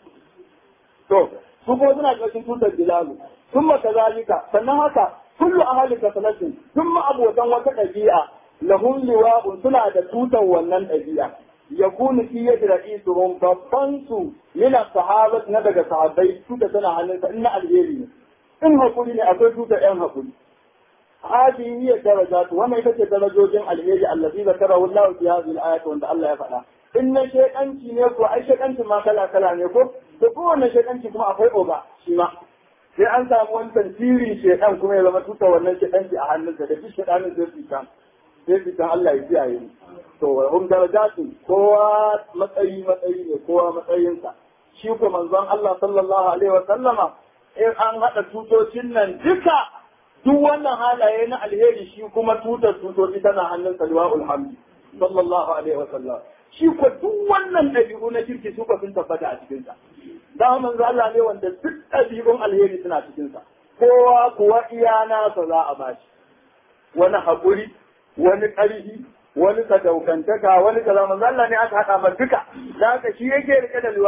to su kuma suna karshen tutar bilal ثم كذلك sannan haka kullu ahli kasalatin ثم abotan wata ɗabi'a lahum liwa'un suna da tutar wannan ɗabi'a yakunu fi yadi ra'isuhum babban su min sahabat na daga sahabbai tuta tana hannunsa in na alheri ne in hakuri ne akwai tutar yan hakuri hadi hiya darajatu wannan ita ce darajojin alheri allazi zakarahu Allah fi hadhihi al-ayat wanda Allah ya faɗa in na shekanci ne ko ai shekanci ma kala kala ne ko to kowanne shekanci kuma akwai oga shi ma sai an samu wani tantirin shekan kuma ya zama tuta wannan shekanci a hannunsa da duk shekanin zai fita sai fitan Allah ya kiyaye mu to wa hum darajatu kowa matsayi matsayi ne kowa matsayinsa shi ko manzon Allah sallallahu alaihi wa sallama in an hada tutocin nan duka duk wannan halaye na alheri shi kuma tutar tutoci tana hannun salwaul hamdi sallallahu alaihi wa sallam shi ko duk wannan dabi'u na kirki su sun tabbata a cikin sa da manzo Allah ne wanda duk ɗabi'un alheri suna cikinsa kowa kuwa iya nasa za a bashi wani haƙuri wani ƙarfi wani sadaukantaka wani kaza manzo Allah ne aka haɗa ma duka da haka shi yake rike da